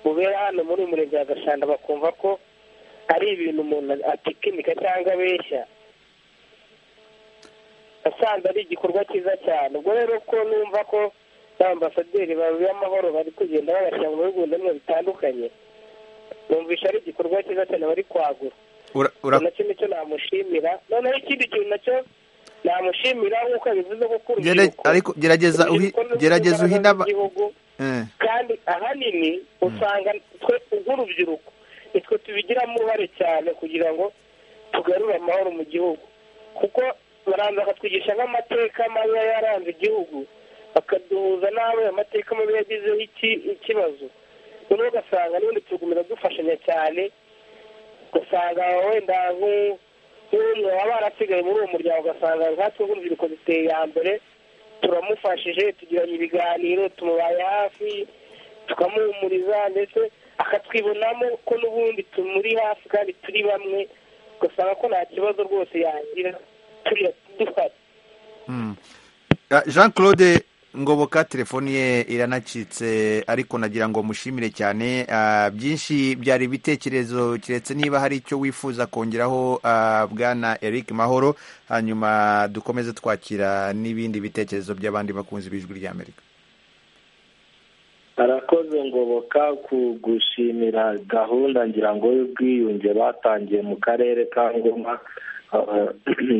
bubera hano muri uyu murenge wa gashanda bakumva ko ari ibintu umuntu atikinika cyangwa abeshya nasanze ari igikorwa cyiza cyane ubwo rero ko numva ko n'ambasaderi b'amahoro bari kugenda babashyira mu bihugu bimwe bitandukanye numvisha ari igikorwa cyiza cyane bari kwagura nacyo nicyo namushimira noneho ikindi kintu nacyo namushimira nk'uko bivuze gukura urubyiruko ariko gerageza uhi gerageza uhi n'aba igihugu kandi ahanini usanga twe nk'urubyiruko nitwe tubigiramo uruhare cyane kugira ngo tugarure amahoro mu gihugu kuko baranza bakatwigisha nk'amateka mabi yaranze igihugu bakaduhuza n'aho ayo mateka mabi yagizeho iki- ikibazo noneho ugasanga n'ubundi tugumira dufashanya cyane ugasanga wenda nk'u- nk'umwe waba warasigaye muri uwo muryango ugasanga nkatwe nk'urubyiruko duteye iya mbere turamufashije tugiranye ibiganiro tumubaye hafi tukamuhumuriza ndetse akatwibonamo ko n'ubundi tumuri hafi kandi turi bamwe ugasanga ko nta kibazo rwose yagira turi duhari Ah, jean claude ngoboka telefoni ye iranacitse ariko nagira ngo mushimire cyane Ah, byinshi byari ibitekerezo keretse niba hari icyo wifuza kongeraho ah, bwana eric mahoro hanyuma dukomeze twakira n'ibindi bitekerezo by'abandi bakunzi b'ijwi ry'amerika arakoze ngoboka ku gushimira gahunda ngira ngo y'ubwiyunge batangiye mu karere ka ngoma Ah,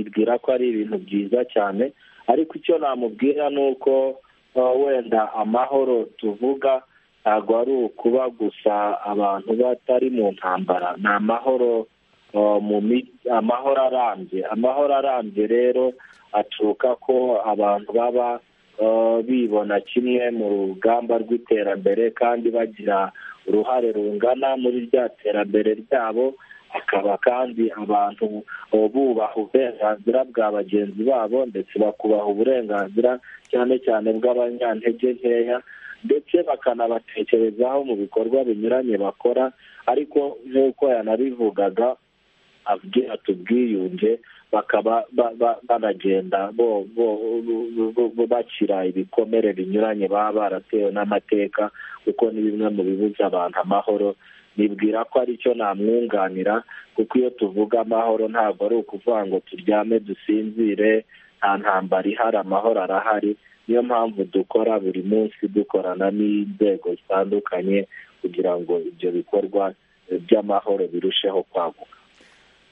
mbwira ko ari ibintu byiza cyane ariko icyo namubwira ni uko ah, wenda amahoro tuvuga ntabwo ari ukuba gusa abantu batari mu ntambara ni amahoro ah, mu mi- amahoro arambye amahoro arambye rero aturuka ko abantu baba ah, bibona kimwe mu rugamba rw'iterambere kandi bagira uruhare rungana muri rya terambere ryabo akaba kandi abantu uh, bubaha uburenganzira bwa bagenzi babo ndetse bakubaha uburenganzira cyane cyane bw'abanyantege nkeya ndetse bakanabatekerezaho mu bikorwa binyuranye bakora ariko nk'uko yanabivugaga abwira tubwiyunge bakaba ba- ba- banagenda bo- bo- bo- bo- bo- bakira ibikomere binyuranye baba baratewe n'amateka kuko ni bimwe mu bibuza abantu amahoro nibwira ko ari cyo namwunganira kuko iyo tuvuga amahoro ntabwo ari ukuvuga ngo turyame dusinzire nta ntambara ihari amahoro arahari niyo mpamvu dukora buri munsi dukorana n'inzego zitandukanye kugira ngo ibyo bikorwa eh, by'amahoro birusheho kwaguka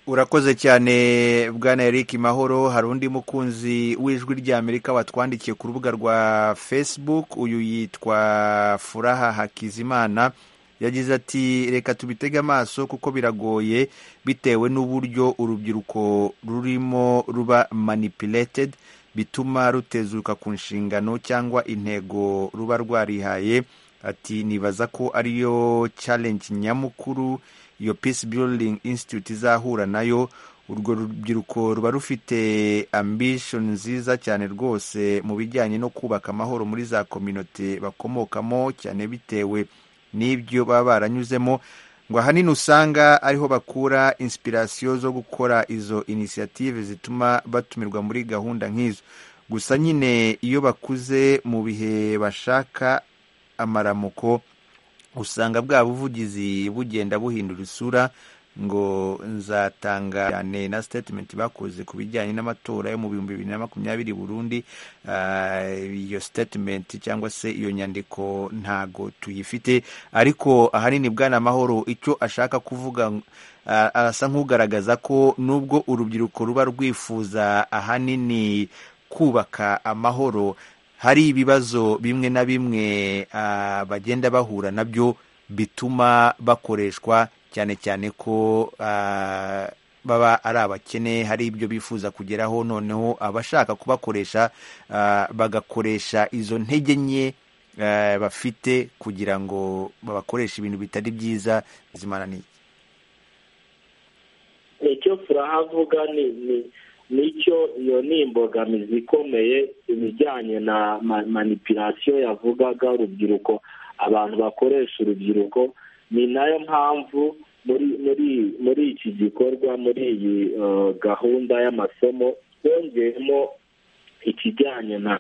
urakoze cyane bwana eric mahoro hari undi mukunzi w'ijwi ry'amerika watwandikiye ku rubuga rwa facebook uyu yitwa furaha hakizimana yagize ati reka tubitege amaso kuko biragoye bitewe n'uburyo urubyiruko rurimo ruba manipulated bituma rutezuka ku nshingano cyangwa intego ruba rwarihaye ati nibaza ko ariyo challenge nyamukuru iyo peace building institute izahura nayo urwo rubyiruko ruba rufite ambition nziza cyane rwose mu bijyanye no kubaka amahoro muri za kominote bakomokamo cyane bitewe n'ibyo baba baranyuzemo ngo ahanini usanga ariho bakura inspiration zo gukora izo initiative zituma batumirwa muri gahunda nk'izo gusa nyine iyo bakuze mu bihe bashaka amaramuko usanga bwa buvugizi bugenda buhindura isura ngo nzatanga cyane na statement bakoze ku bijyanye n'amatora yo mu bihumbi bibiri na makumyabiri burundi Ah, iyo statement cyangwa se iyo nyandiko ntago tuyifite ariko ahanini bwana mahoro icyo ashaka kuvuga ah, arasa nk'ugaragaza ko nubwo urubyiruko ruba rwifuza ahanini kubaka amahoro hari ibibazo bimwe na bimwe ah, bagenda bahura nabyo bituma bakoreshwa cyane cyane ko ah, baba ari abakene hari ibyo bifuza kugeraho noneho abashaka kubakoresha ah, bagakoresha izo ntege nke ah, bafite kugira ngo babakoreshe ibintu bitari byiza bizimana ni iki? icyo turahavuga ni ni nicyo iyo ni imbogamizi ikomeye ibijyanye na ma- manipulation yavugaga urubyiruko abantu bakoresha urubyiruko ni nayo mpamvu muri muri muri iki gikorwa muri iyi eh, gahunda y'amasomo bongeyemo ikijyanye na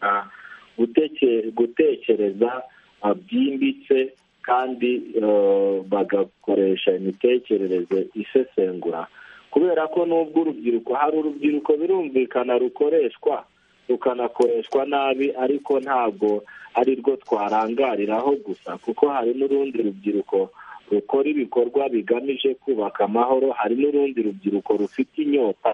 guteke- gutekereza ah, byimbitse kandi eh, bagakoresha imitekerereze isesengura kubera ko nubwo urubyiruko hari urubyiruko birumvikana rukoreshwa rukanakoreshwa nabi ariko ntabwo ari rwo twarangariraho gusa kuko hari n'urundi rubyiruko rukora ibikorwa bigamije kubaka amahoro hari n'urundi rubyiruko rufite inyota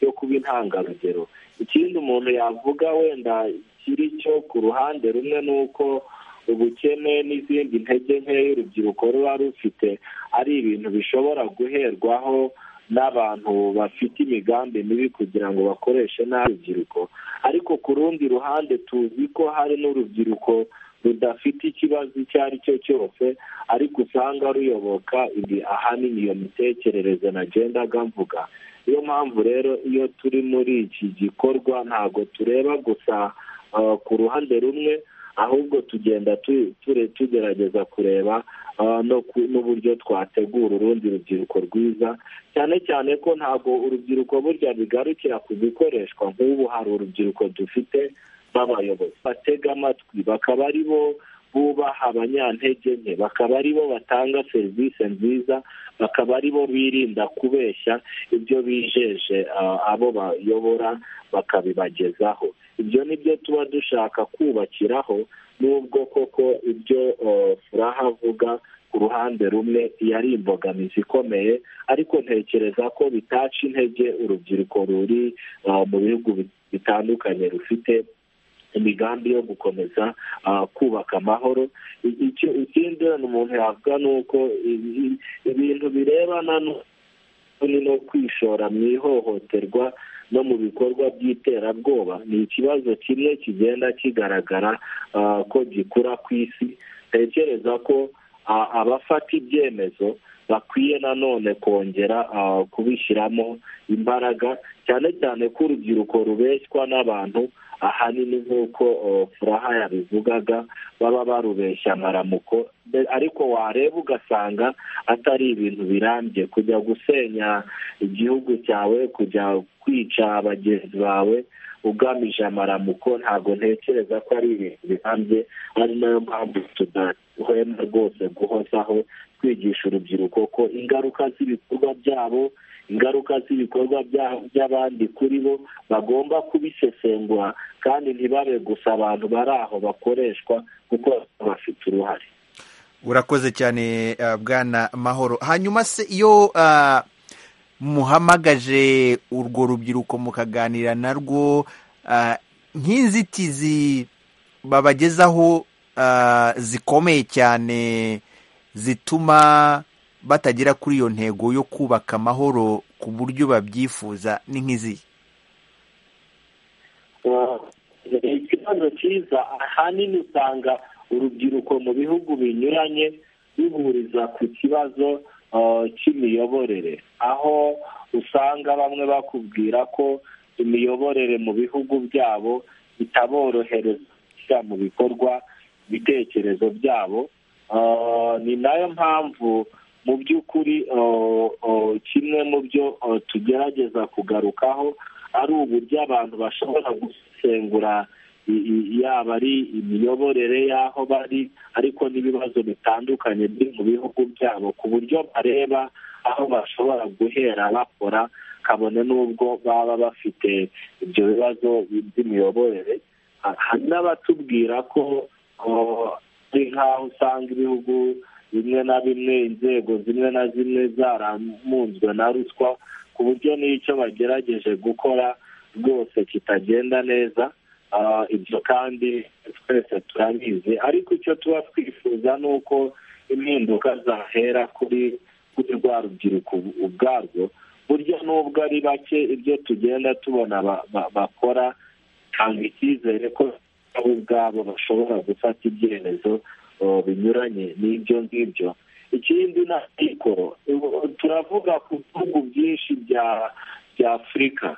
yo kuba intangarugero ikindi umuntu yavuga wenda kiri cyo ku ruhande rumwe ni uko ubukene n'izindi ntege nke y'urubyiruko ruba rufite ari ibintu bishobora guherwaho n'abantu bafite imigambi mibi kugira ngo bakoreshe nabi urubyiruko ariko ku rundi ruhande tuzi ko hari n'urubyiruko rudafite ikibazo icyo ari cyo cyose ariko usanga ruyoboka ibi ahanini iyo mitekerereze na gendaga mvuga niyo mpamvu rero iyo turi muri iki gikorwa ntabwo tureba gusa ku ruhande rumwe ahubwo tugenda tugerageza kureba n'uburyo twategura urundi rubyiruko rwiza cyane cyane ko ntabwo urubyiruko burya bigarukira ku bikoreshwa nk'ubu hari urubyiruko dufite b'abayobozi batega amatwi bakaba ari bo bubaha abanyantege nke bakaba ari bo batanga serivisi nziza bakaba ari bo birinda kubeshya ibyo bijeje abo bayobora bakabibagezaho ibyo ni byo tuba dushaka kubakiraho n'ubwo koko ibyo furaha avuga ku ruhande rumwe yari imbogamizi ikomeye ariko ntekereza ko bitaca intege urubyiruko ruri mu bihugu bitandukanye rufite imigambi yo gukomeza kubaka amahoro ikindi umuntu yavuga ni uko ibintu birebana no kwishora mu ihohoterwa no mu bikorwa by'iterabwoba ni ikibazo kimwe kigenda kigaragara ko gikura ku isi ntekereza ko abafata ibyemezo bakwiye nanone kongera kubishyiramo imbaraga cyane cyane ko urubyiruko rubeshywa n'abantu ahanini nk'uko furaha yabivugaga baba barubeshya amaramuko ariko wareba ugasanga atari ibintu birambye kujya gusenya igihugu cyawe kujya kwica bagenzi bawe ugamije amaramuko ntabwo ntekereza ko ari ibintu birambye ari nayo mpamvu tudahwema rwose guhozaho twigisha urubyiruko ko ingaruka z'ibikorwa byabo ingaruka z'ibikorwa by'abandi kuri bo bagomba kubisesengura kandi ntibabe gusa abantu bari aho bakoreshwa kuko bafite uruhare urakoze cyane bwana mahoro hanyuma se iyo muhamagaje urwo rubyiruko mukaganira narwo nk'inzitizi babagezaho zikomeye cyane zituma batagera kuri iyo ntego yo kubaka amahoro ku buryo babyifuza ni nk'izi ikibazo cyiza ahanini usanga urubyiruko mu bihugu binyuranye bihuriza ku kibazo cy'imiyoborere aho usanga bamwe bakubwira ko imiyoborere mu bihugu byabo itaborohereza mu bikorwa ibitekerezo byabo ni nayo mpamvu mu by'ukuri kimwe mu byo tugerageza kugarukaho ari uburyo abantu bashobora gusengura yaba ari imiyoborere y'aho bari ariko n'ibibazo bitandukanye biri mu bihugu byabo ku buryo bareba aho bashobora guhera bakora kabone n'ubwo baba bafite ibyo bibazo by'imiyoborere hari n'abatubwira ko ari nk'aho usanga ibihugu bimwe na bimwe inzego zimwe na zimwe zaramunzwe na ruswa ku buryo n'icyo bagerageje gukora rwose kitagenda neza ibyo kandi twese turabizi ariko icyo tuba twifuza ni uko impinduka zahera kuri rwa rubyiruko ubwarwo burya n'ubwo ari bake ibyo tugenda tubona bakora tanga icyizere ko nabo ubwabo bashobora gufata ibyemezo binyuranye n'ibyo ngibyo ikindi ni amikoro turavuga ku bihugu byinshi bya afurika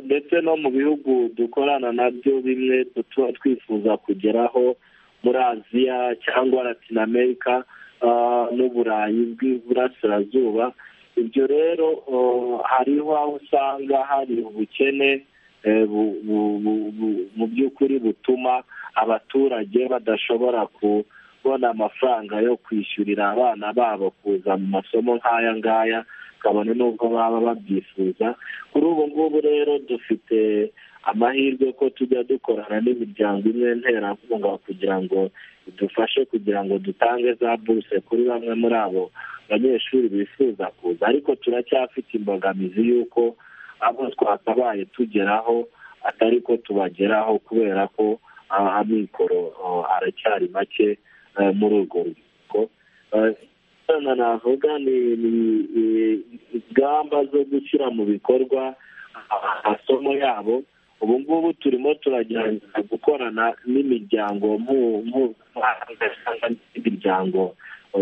ndetse no mu bihugu dukorana nabyo bimwe tuba twifuza kugeraho muri aziya cyangwa latinamerika n'uburayi bw'iburasirazuba ibyo rero hariho aho usanga hari ubukene mu by'ukuri butuma abaturage badashobora kubona amafaranga yo kwishyurira abana babo kuza mu masomo nk'aya ngaya kabone n'ubwo baba babyifuza kuri ubu ngubu rero dufite amahirwe ko tujya dukorana n'imiryango imwe nterankunga kugira ngo idufashe kugira ngo dutange za buruse kuri bamwe muri abo banyeshuri bifuza kuza ariko turacyafite imbogamizi y'uko abo twakabaye tugeraho atari ko tubageraho kubera ko ah, amikoro ah, aracyari make eh, muri urwo rubyiruko Eh, icyo navuga ni ni- ni- ingamba zo gushyira mu bikorwa amasomo yabo ubu ngubu turimo turagerageza gukorana n'imiryango mpu- mpuzamahanga cyangwa n'imiryango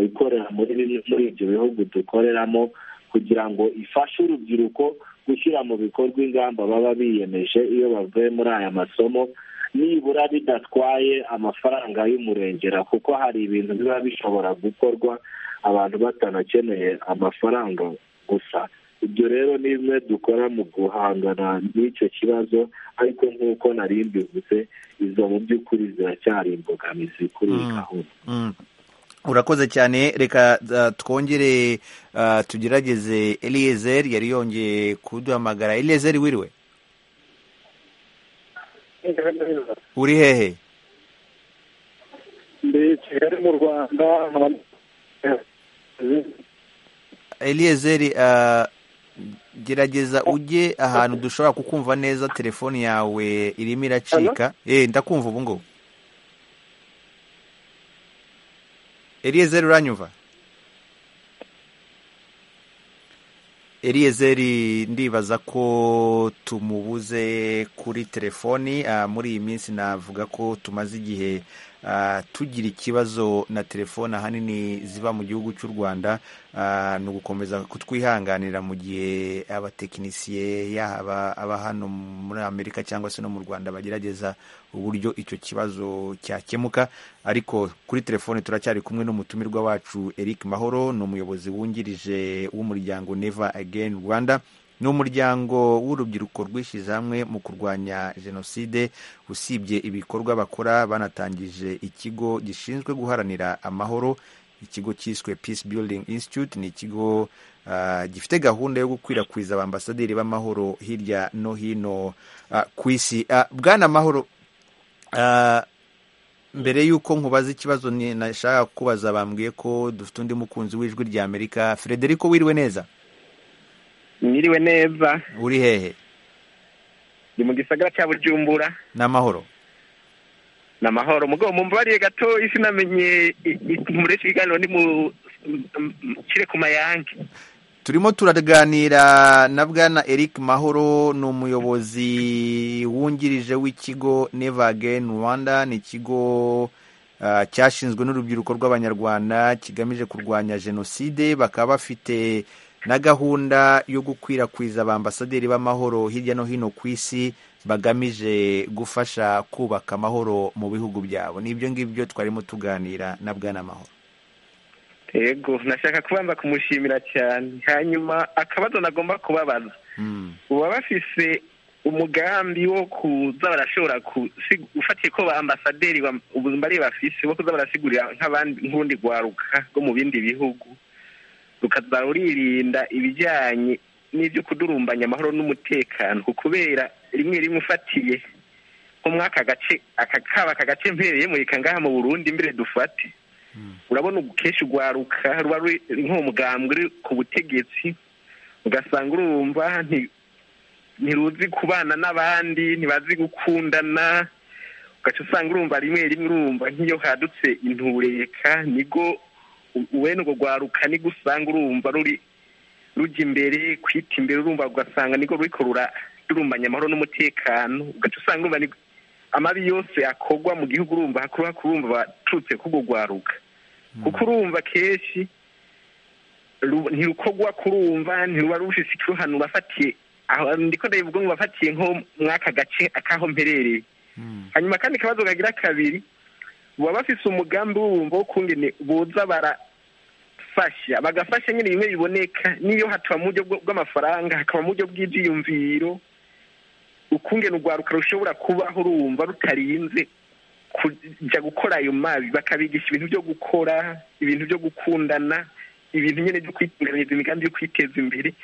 ikorera muri bimwe muri ibyo bihugu dukoreramo kugira ngo ifashe urubyiruko gushyira mu bikorwa ingamba baba biyemeje iyo bavuye muri aya masomo nibura bidatwaye amafaranga y'umurengera kuko hari ibintu biba bishobora gukorwa abantu batanakeneye amafaranga gusa ibyo rero ni bimwe dukora mu guhangana n'icyo kibazo ariko nk'uko nari mbivuze izo mu by'ukuri ziracyari imbogamizi kuri iyi gahunda Mm. urakoze cyane reka uh, twongere uh, tugerageze eliezer yari yongeye kuduhamagara eliezer wiriwe uri hehe ndi i kigali mu rwanda nkaba- eliezer uh, gerageza ujye ahantu dushobora kukumva neza telefoni yawe irimo iracika eh ndakumva ubu ngubu eliezer uranyumva eliyezeri ndibaza ko tumubuze kuri telefoni ah, muri iyi minsi navuga ko tumaze igihe ah, tugira ikibazo na telefoni ahanini ziva mu gihugu cy'u rwanda ah, ni ugukomeza kutwihanganira mu gihe abatekinisiye yaba aba hano muri amerika cyangwa se no mu rwanda bagerageza uburyo icyo kibazo cyakemuka ariko kuri telefoni turacyari kumwe n'umutumirwa wacu eric mahoro ni umuyobozi wungirije w'umuryango neva again rwanda ni umuryango w'urubyiruko rwishyize hamwe mu kurwanya jenoside usibye ibikorwa bakora banatangije ikigo gishinzwe guharanira amahoro ikigo cyiswe peace building institute ni ikigo ah, gifite gahunda yo gukwirakwiza abambasaderi b'amahoro hirya no hino ah, ku isi Ah, bwana mahoro ah, mbere y'uko nkubaza ikibazo ni- nashaka kubaza bambwiye ko dufite undi mukunzi w'ijwi rya amerika frederico wiriwe neza mwiriwe neza uri hehe ni mu gisagara cya bujumbura n'amahoro ni amahoro mugabo mumva bariye gato isi namenye mureshi ikiganiro ni mu m- m- kire ku mayange turimo turaganira na bwana eric mahoro ni umuyobozi wungirije w'ikigo neva again rwanda ni ikigo ah, cyashinzwe n'urubyiruko rw'abanyarwanda kigamije kurwanya jenoside bakaba bafite na gahunda yo gukwirakwiza abambasaderi b'amahoro hirya no hino ku isi bagamije gufasha kubaka amahoro mu bihugu byabo ni ibyo ngibyo twarimo tuganira na bwana mahoro yego nashaka kubanza kumushimira cyane hanyuma akabazo nagomba kubabaza Mm. baba bafise umugambi wo kuza barashobora kusi- ufatiye ko ba ambasaderi bam- ubuzima ari bafise bo kuza barasigurira nk'abandi nk'undi rwaruka rwo mu bindi bihugu rukaza ruririnda ibijyanye n'ibyo kudurumbanya amahoro n'umutekano ku kubera rimwe rimwe ufatiye nko mw'aka gace aka kaba aka gace mpereyemo reka ngaha mu burundi mbere dufate urabona ubu kenshi urwaruka ruba ruri nk'umugambwe uri ku butegetsi ugasanga urumva nti- ntiruzi kubana n'abandi ntibazi gukundana ugaca usanga urumva rimwe rimwe urumva nk'iyo hadutse intureka nibwo u- wene urwo rwaruka nibwo usanga urumva ruri rujya imbere kwita imbere urumva ugasanga nibwo ruriko rura rurumbanya amahoro n'umutekano ugaca usanga urumva ni- amabi yose akorwa mu gihugu urumva hakuruha kurumva baturutse kurwo rwaruka kuko urumva kenshi ru- ntirukorwa kurumva ntiruba rufise ikiruhanuro afatiye aho ndiko ndabivuga ngo bafatiye nko mw'aka gace akaho mperereye hanyuma kandi akabazo kagira kabiri baba bafise umugambi w'ubumva wo kungene boza barafasha bagafasha nyine bimwe biboneka n'iyo hatuba mu buryo bw- bw'amafaranga hakaba mu buryo bw'ivyiyumviro ukungene urwaruka rushobora kubaho urumva rutarinze kuja gukora ayo mabi bakabigisha ibintu byo gukora ibintu byo gukundana ibintu nyine byo kwitunganyiriza imigambi yo kwiteza imbere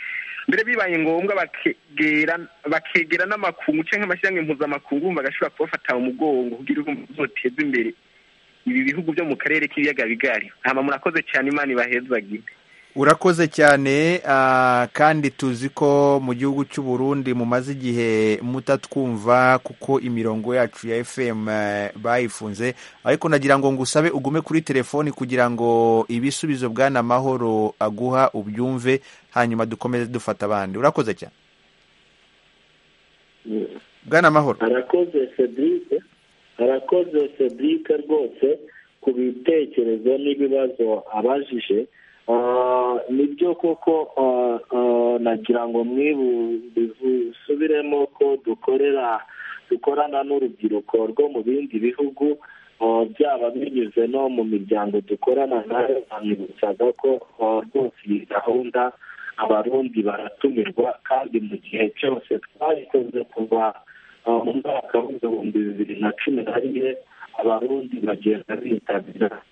mbere bibaye ngombwa bakegera bakegera n'amakungu cyangwa amashyirahamwe mpuzamakungu bumva agashobora kubafata mu mugongo kugira ngo uzoteze imbere ibi bihugu byo mu karere k'ibiyaga bigari hama murakoze cyane imana ibahezagire urakoze cyane ah, kandi tuzi ko mu gihugu cy'u Burundi mumaze igihe mutatwumva kuko imirongo yacu ya FM eh, bayifunze ariko nagira ngo ngusabe ugume kuri telefoni kugira ngo ibisubizo bwana mahoro aguha ubyumve hanyuma dukomeze dufata abandi urakoze cyane bwana mahoro arakoze Cedric arakoze Cedric rwose ku bitekerezo n'ibibazo abajije Ah, nibyo koko ah, ah, nagira ngo mwibu bisubiremo ko dukorera dukorana n'urubyiruko rwo mu bindi bihugu ah, byaba binyuze no mu miryango dukorana nayo bamwibutsaga ko ah, rwose iyi gahunda abarundi baratumirwa kandi mu gihe cyose twayikoze kuva ah, mu mwaka w'ibihumbi bibiri na cumi na rimwe abarundi bagenda bitabira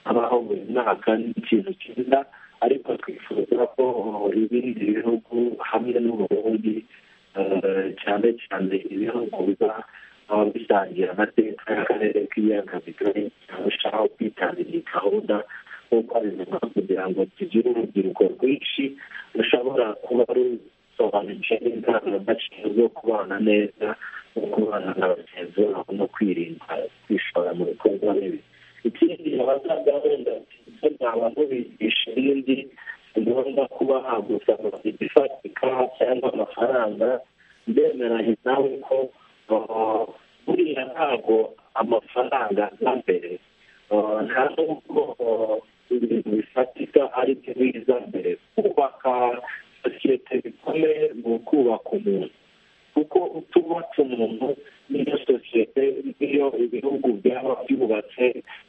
habaho buri mwaka n'ikintu cyiza ariko twifuza ko ibindi bihugu hamwe n'uburundi cyane cyane ibihugu biba bisangiye amateka y'akarere k'ibiyaga bigari barushaho kwitabira iyi gahunda nk'uko abivuga kugira ngo tugire urubyiruko rwinshi rushobora kuba rusobanutse n'indangagaciro zo kubana neza no kubana na bagenzi babo no kwirinda kwishora mu bikorwa bibi ikindi abasaza wenda ibyo naba ntubigisha ibindi si ngombwa kuba hagusa ifatika cyangwa amafaranga ndemeranye nawe ko buriya ntabwo amafaranga nka mbere nta nubwo ibintu bifatika ari byo biza mbere kubaka sosiyete bikomeye ni ukubaka umuntu kuko utubatse umuntu n'iyo sosiyete n'iyo ibihugu byaba byubatse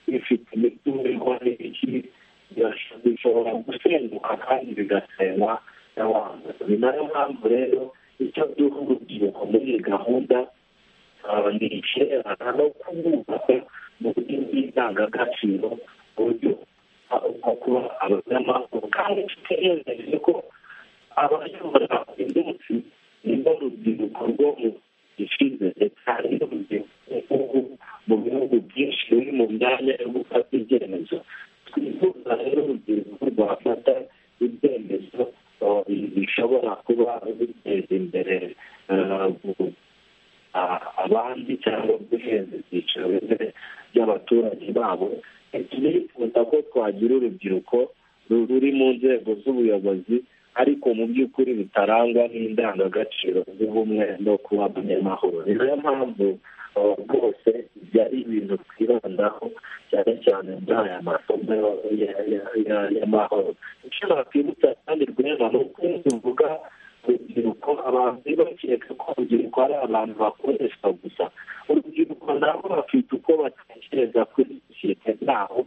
bifite imitungo n'ibiki bishobora gusenguka kandi bigasenywa n'abantu ni nayo mpamvu rero icyo duha urubyiruko muri iyi gahunda ni ikererana no kububaka mu buryo bw'indangagaciro mu buryo bwo kuba abanyamakuru kandi tutegereje ko abayobora iminsi nibo rubyiruko rwo mu gishize leta n'urubyiruko mu bihugu byinshi ruri mu myanya yo gufata ibyemezo twifuza rero urubyiruko rwafata ibyemezo bishobora kuba biteza imbere abandi cyangwa guheza ibyiciro bimwe by'abaturage babo turifuza ko twagira urubyiruko ruri mu nzego z'ubuyobozi ariko mu by'ukuri bitarangwa n'indangagaciro z'ubumwe no kuba abanyamahoro ni nayo mpamvu rwose ibyo ari ibintu twibandaho cyane cyane muri aya masomo y'amahoro icyo nakwibutsa kandi rwema ni uko tuvuga urubyiruko abantu ntibakeka ko urubyiruko ari abantu bakoreshwa gusa urubyiruko nabo bafite uko batekereza kuri sosiyete ntaho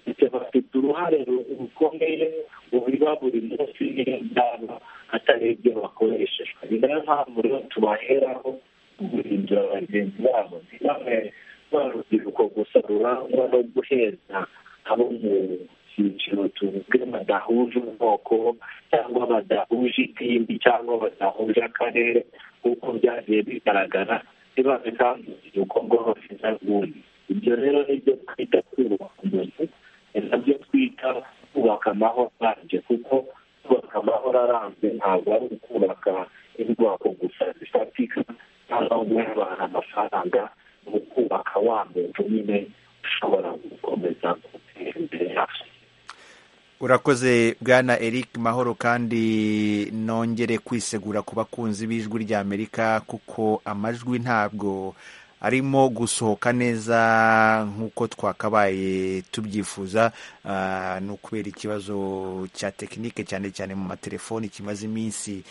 ndetse bafite uruhare rukomeye mu biba buri munsi n'indabo atari ibyo bakoreshejwe ni nayo mpamvu rero tubaheraho guhindura bagenzi babo ni bamwe ba rubyiruko gusa rurangwa no guheza abo mu cyiciro tuvuge badahuje ubwoko cyangwa badahuje idini cyangwa badahuje akarere nk'uko byagiye bigaragara ntibabe kandi urubyiruko rw'abafite rwundi ibyo rero nibyo twita kubaka umuntu nabyo twita kubaka amahoro arambye kuko kubaka amahoro arambye ntabwo ari ukubaka indwara gusa zifatika cyangwa guha abantu amafaranga ni ukubaka wa muntu nyine ushobora gukomeza gutera imbere yacu urakoze bwana eric mahoro kandi nongere kwisegura ku bakunzi b'ijwi ry'amerika kuko amajwi ntabwo arimo gusohoka neza nk'uko twakabaye tubyifuza ni ukubera ikibazo cya tekinike cyane cyane mu matelefoni kimaze iminsi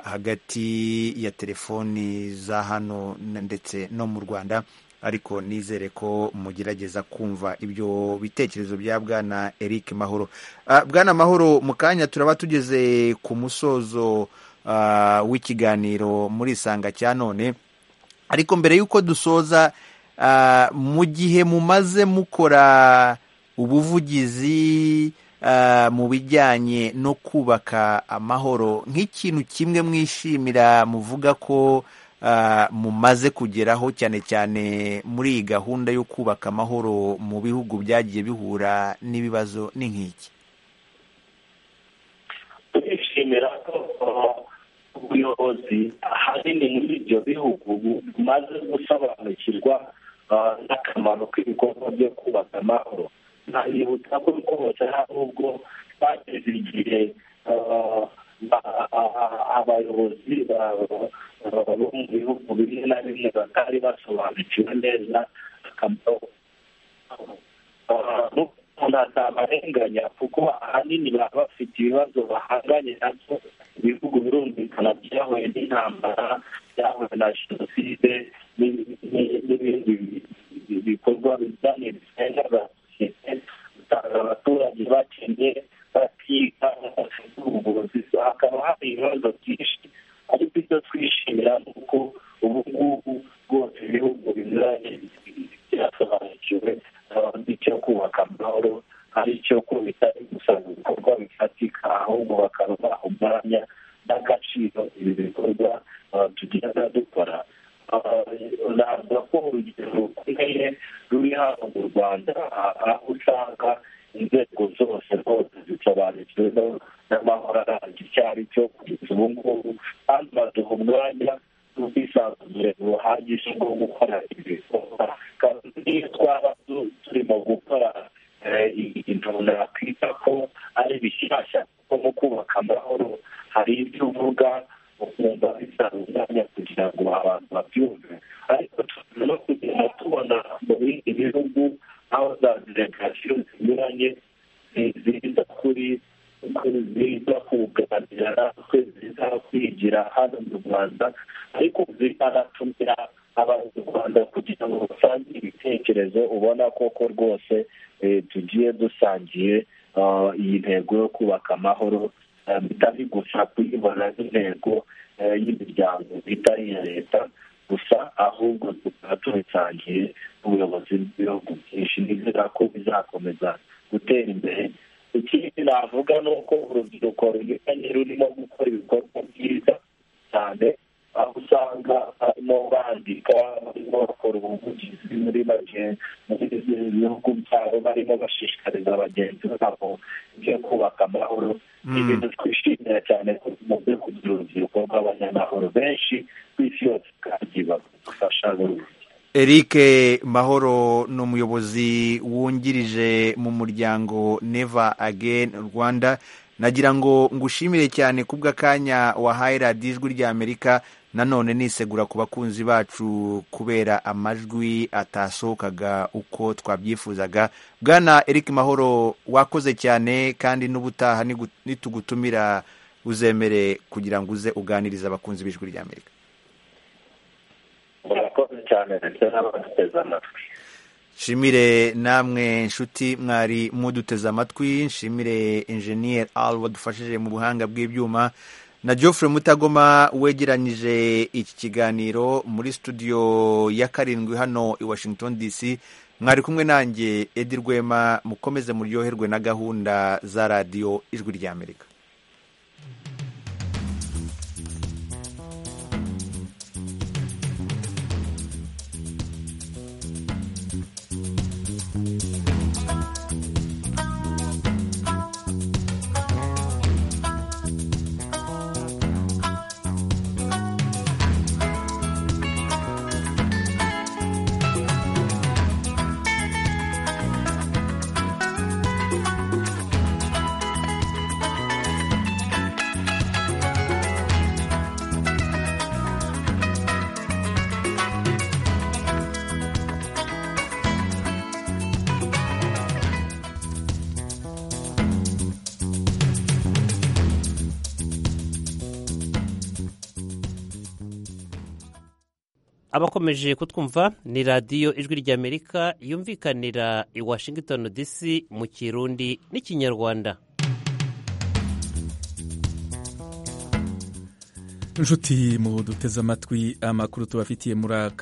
hagati ya telefoni za hano ndetse no mu rwanda ariko nizere ko mugerageza kumva ibyo bitekerezo bya bwana eric mahoro bwana mahoro mu kanya turaba tugeze ku musozo w'ikiganiro muri isanga cya none ariko mbere y'uko dusoza mu gihe mumaze mukora ubuvugizi mu bijyanye no kubaka amahoro nk'ikintu kimwe mwishimira muvuga ko mumaze kugeraho cyane cyane muri iyi gahunda yo kubaka amahoro mu bihugu byagiye bihura n'ibibazo ni nk'iki turishimira ko ubuyobozi ahanini muri ibyo bihugu bumaze gusobanukirwa n'akamaro k'ibikorwa byo kubaka amahoro ntabibutsa ko rwose hari ubwo bageze igihe abayobozi bo mu bihugu bimwe na bimwe batari basobanukiwe neza akamaro atabarenganya kuko ahanini baba bafite ibibazo bahanganye nabyo ibihugu birumvikana byahuye n'intambara byahuye na jenoside n'ibindi bikorwa bijyanye bisenga usanga abaturage bakennye batiga badafite ubuvuzi hakaba hari ibibazo byinshi ariko ibyo twishimira ni uko ubu ngubu rwose ibihugu binyuranye byasobanukiwe icyo kubaka amahoro ari icyo ko bitari gusa ibikorwa bifatika ahubwo bakaruha umwanya n'agaciro ibi bikorwa tugenda dukora navuga ko urugero rukomeye ruri hano mu rwanda aho usanga inzego zose rwose zisobanukiwe n'amahoro arambye icyo ari cyo kugeza ubu ngubu kandi baduha umwanya n'ubwisanzure buhagije bwo gukora ibikorwa kandi n'iyo twaba turimo gukora ibintu nakwita ko ari bishyashya kuko mu kubaka amahoro hari ibyo uvuga ukumva bisaba umwanya kugira ngo abantu babyumve ariko no kugenda tubona mu bindi bihugu aho za delegasiyo zinyuranye ziza kuri ziza kuganira natwe ziza kwigira hano mu rwanda ariko zikanatumira abanyarwanda kugira ngo basange ibitekerezo ubona koko rwose tugiye dusangiye iyi ntego yo kubaka amahoro bitari gusa kuyibona nk'intego y'imiryango itari iya leta gusa ahubwo tukaba tubisangiye ubuyobozi bw'ibihugu byinshi nizera ko bizakomeza gutera imbere ikindi navuga ni uko urubyiruko runyuranye rurimo gukora ibikorwa byiza cyane aho usanga barimo bandika barimo bakora ubuvugizi muri bihugu byabo barimo bashishikariza bagenzi babo ibyo kubaka amahoro ni ibintu twishimira cyane ko tumaze kugira urubyiruko rw'abanyamahoro benshi ku isi yose kandi bagufasha buri eric mahoro ni umuyobozi wungirije mu muryango neva again rwanda nagira ngo ngushimire cyane kubw'akanya wahaye radiyo ijwi ry'amerika nanone nisegura ku bakunzi bacu kubera amajwi atasohokaga uko twabyifuzaga bwana eric mahoro wakoze cyane kandi n'ubutaha nitugutumira uzemere kugira ngo uze uganirize abakunzi b'ijwi ry'amerika murakoze cyane ndetse n'abaduteze amatwi nshimire namwe nshuti mwari muduteze amatwi nshimire enjeniyeri aru wadufashije mu buhanga bw'ibyuma na Geoffrey mutagoma wegeranyije iki kiganiro muri studio ya karindwi hano i washington dc mwari kumwe nanjye edi rwema mukomeze muryoherwe na gahunda za radiyo ijwi ry'amerika abakomeje kutwumva ni radiyo ijwi ry'amerika yumvikanira i washington dc mu kirundi n'ikinyarwanda inshuti mu duteze amatwi amakuru tubafitiye muri aka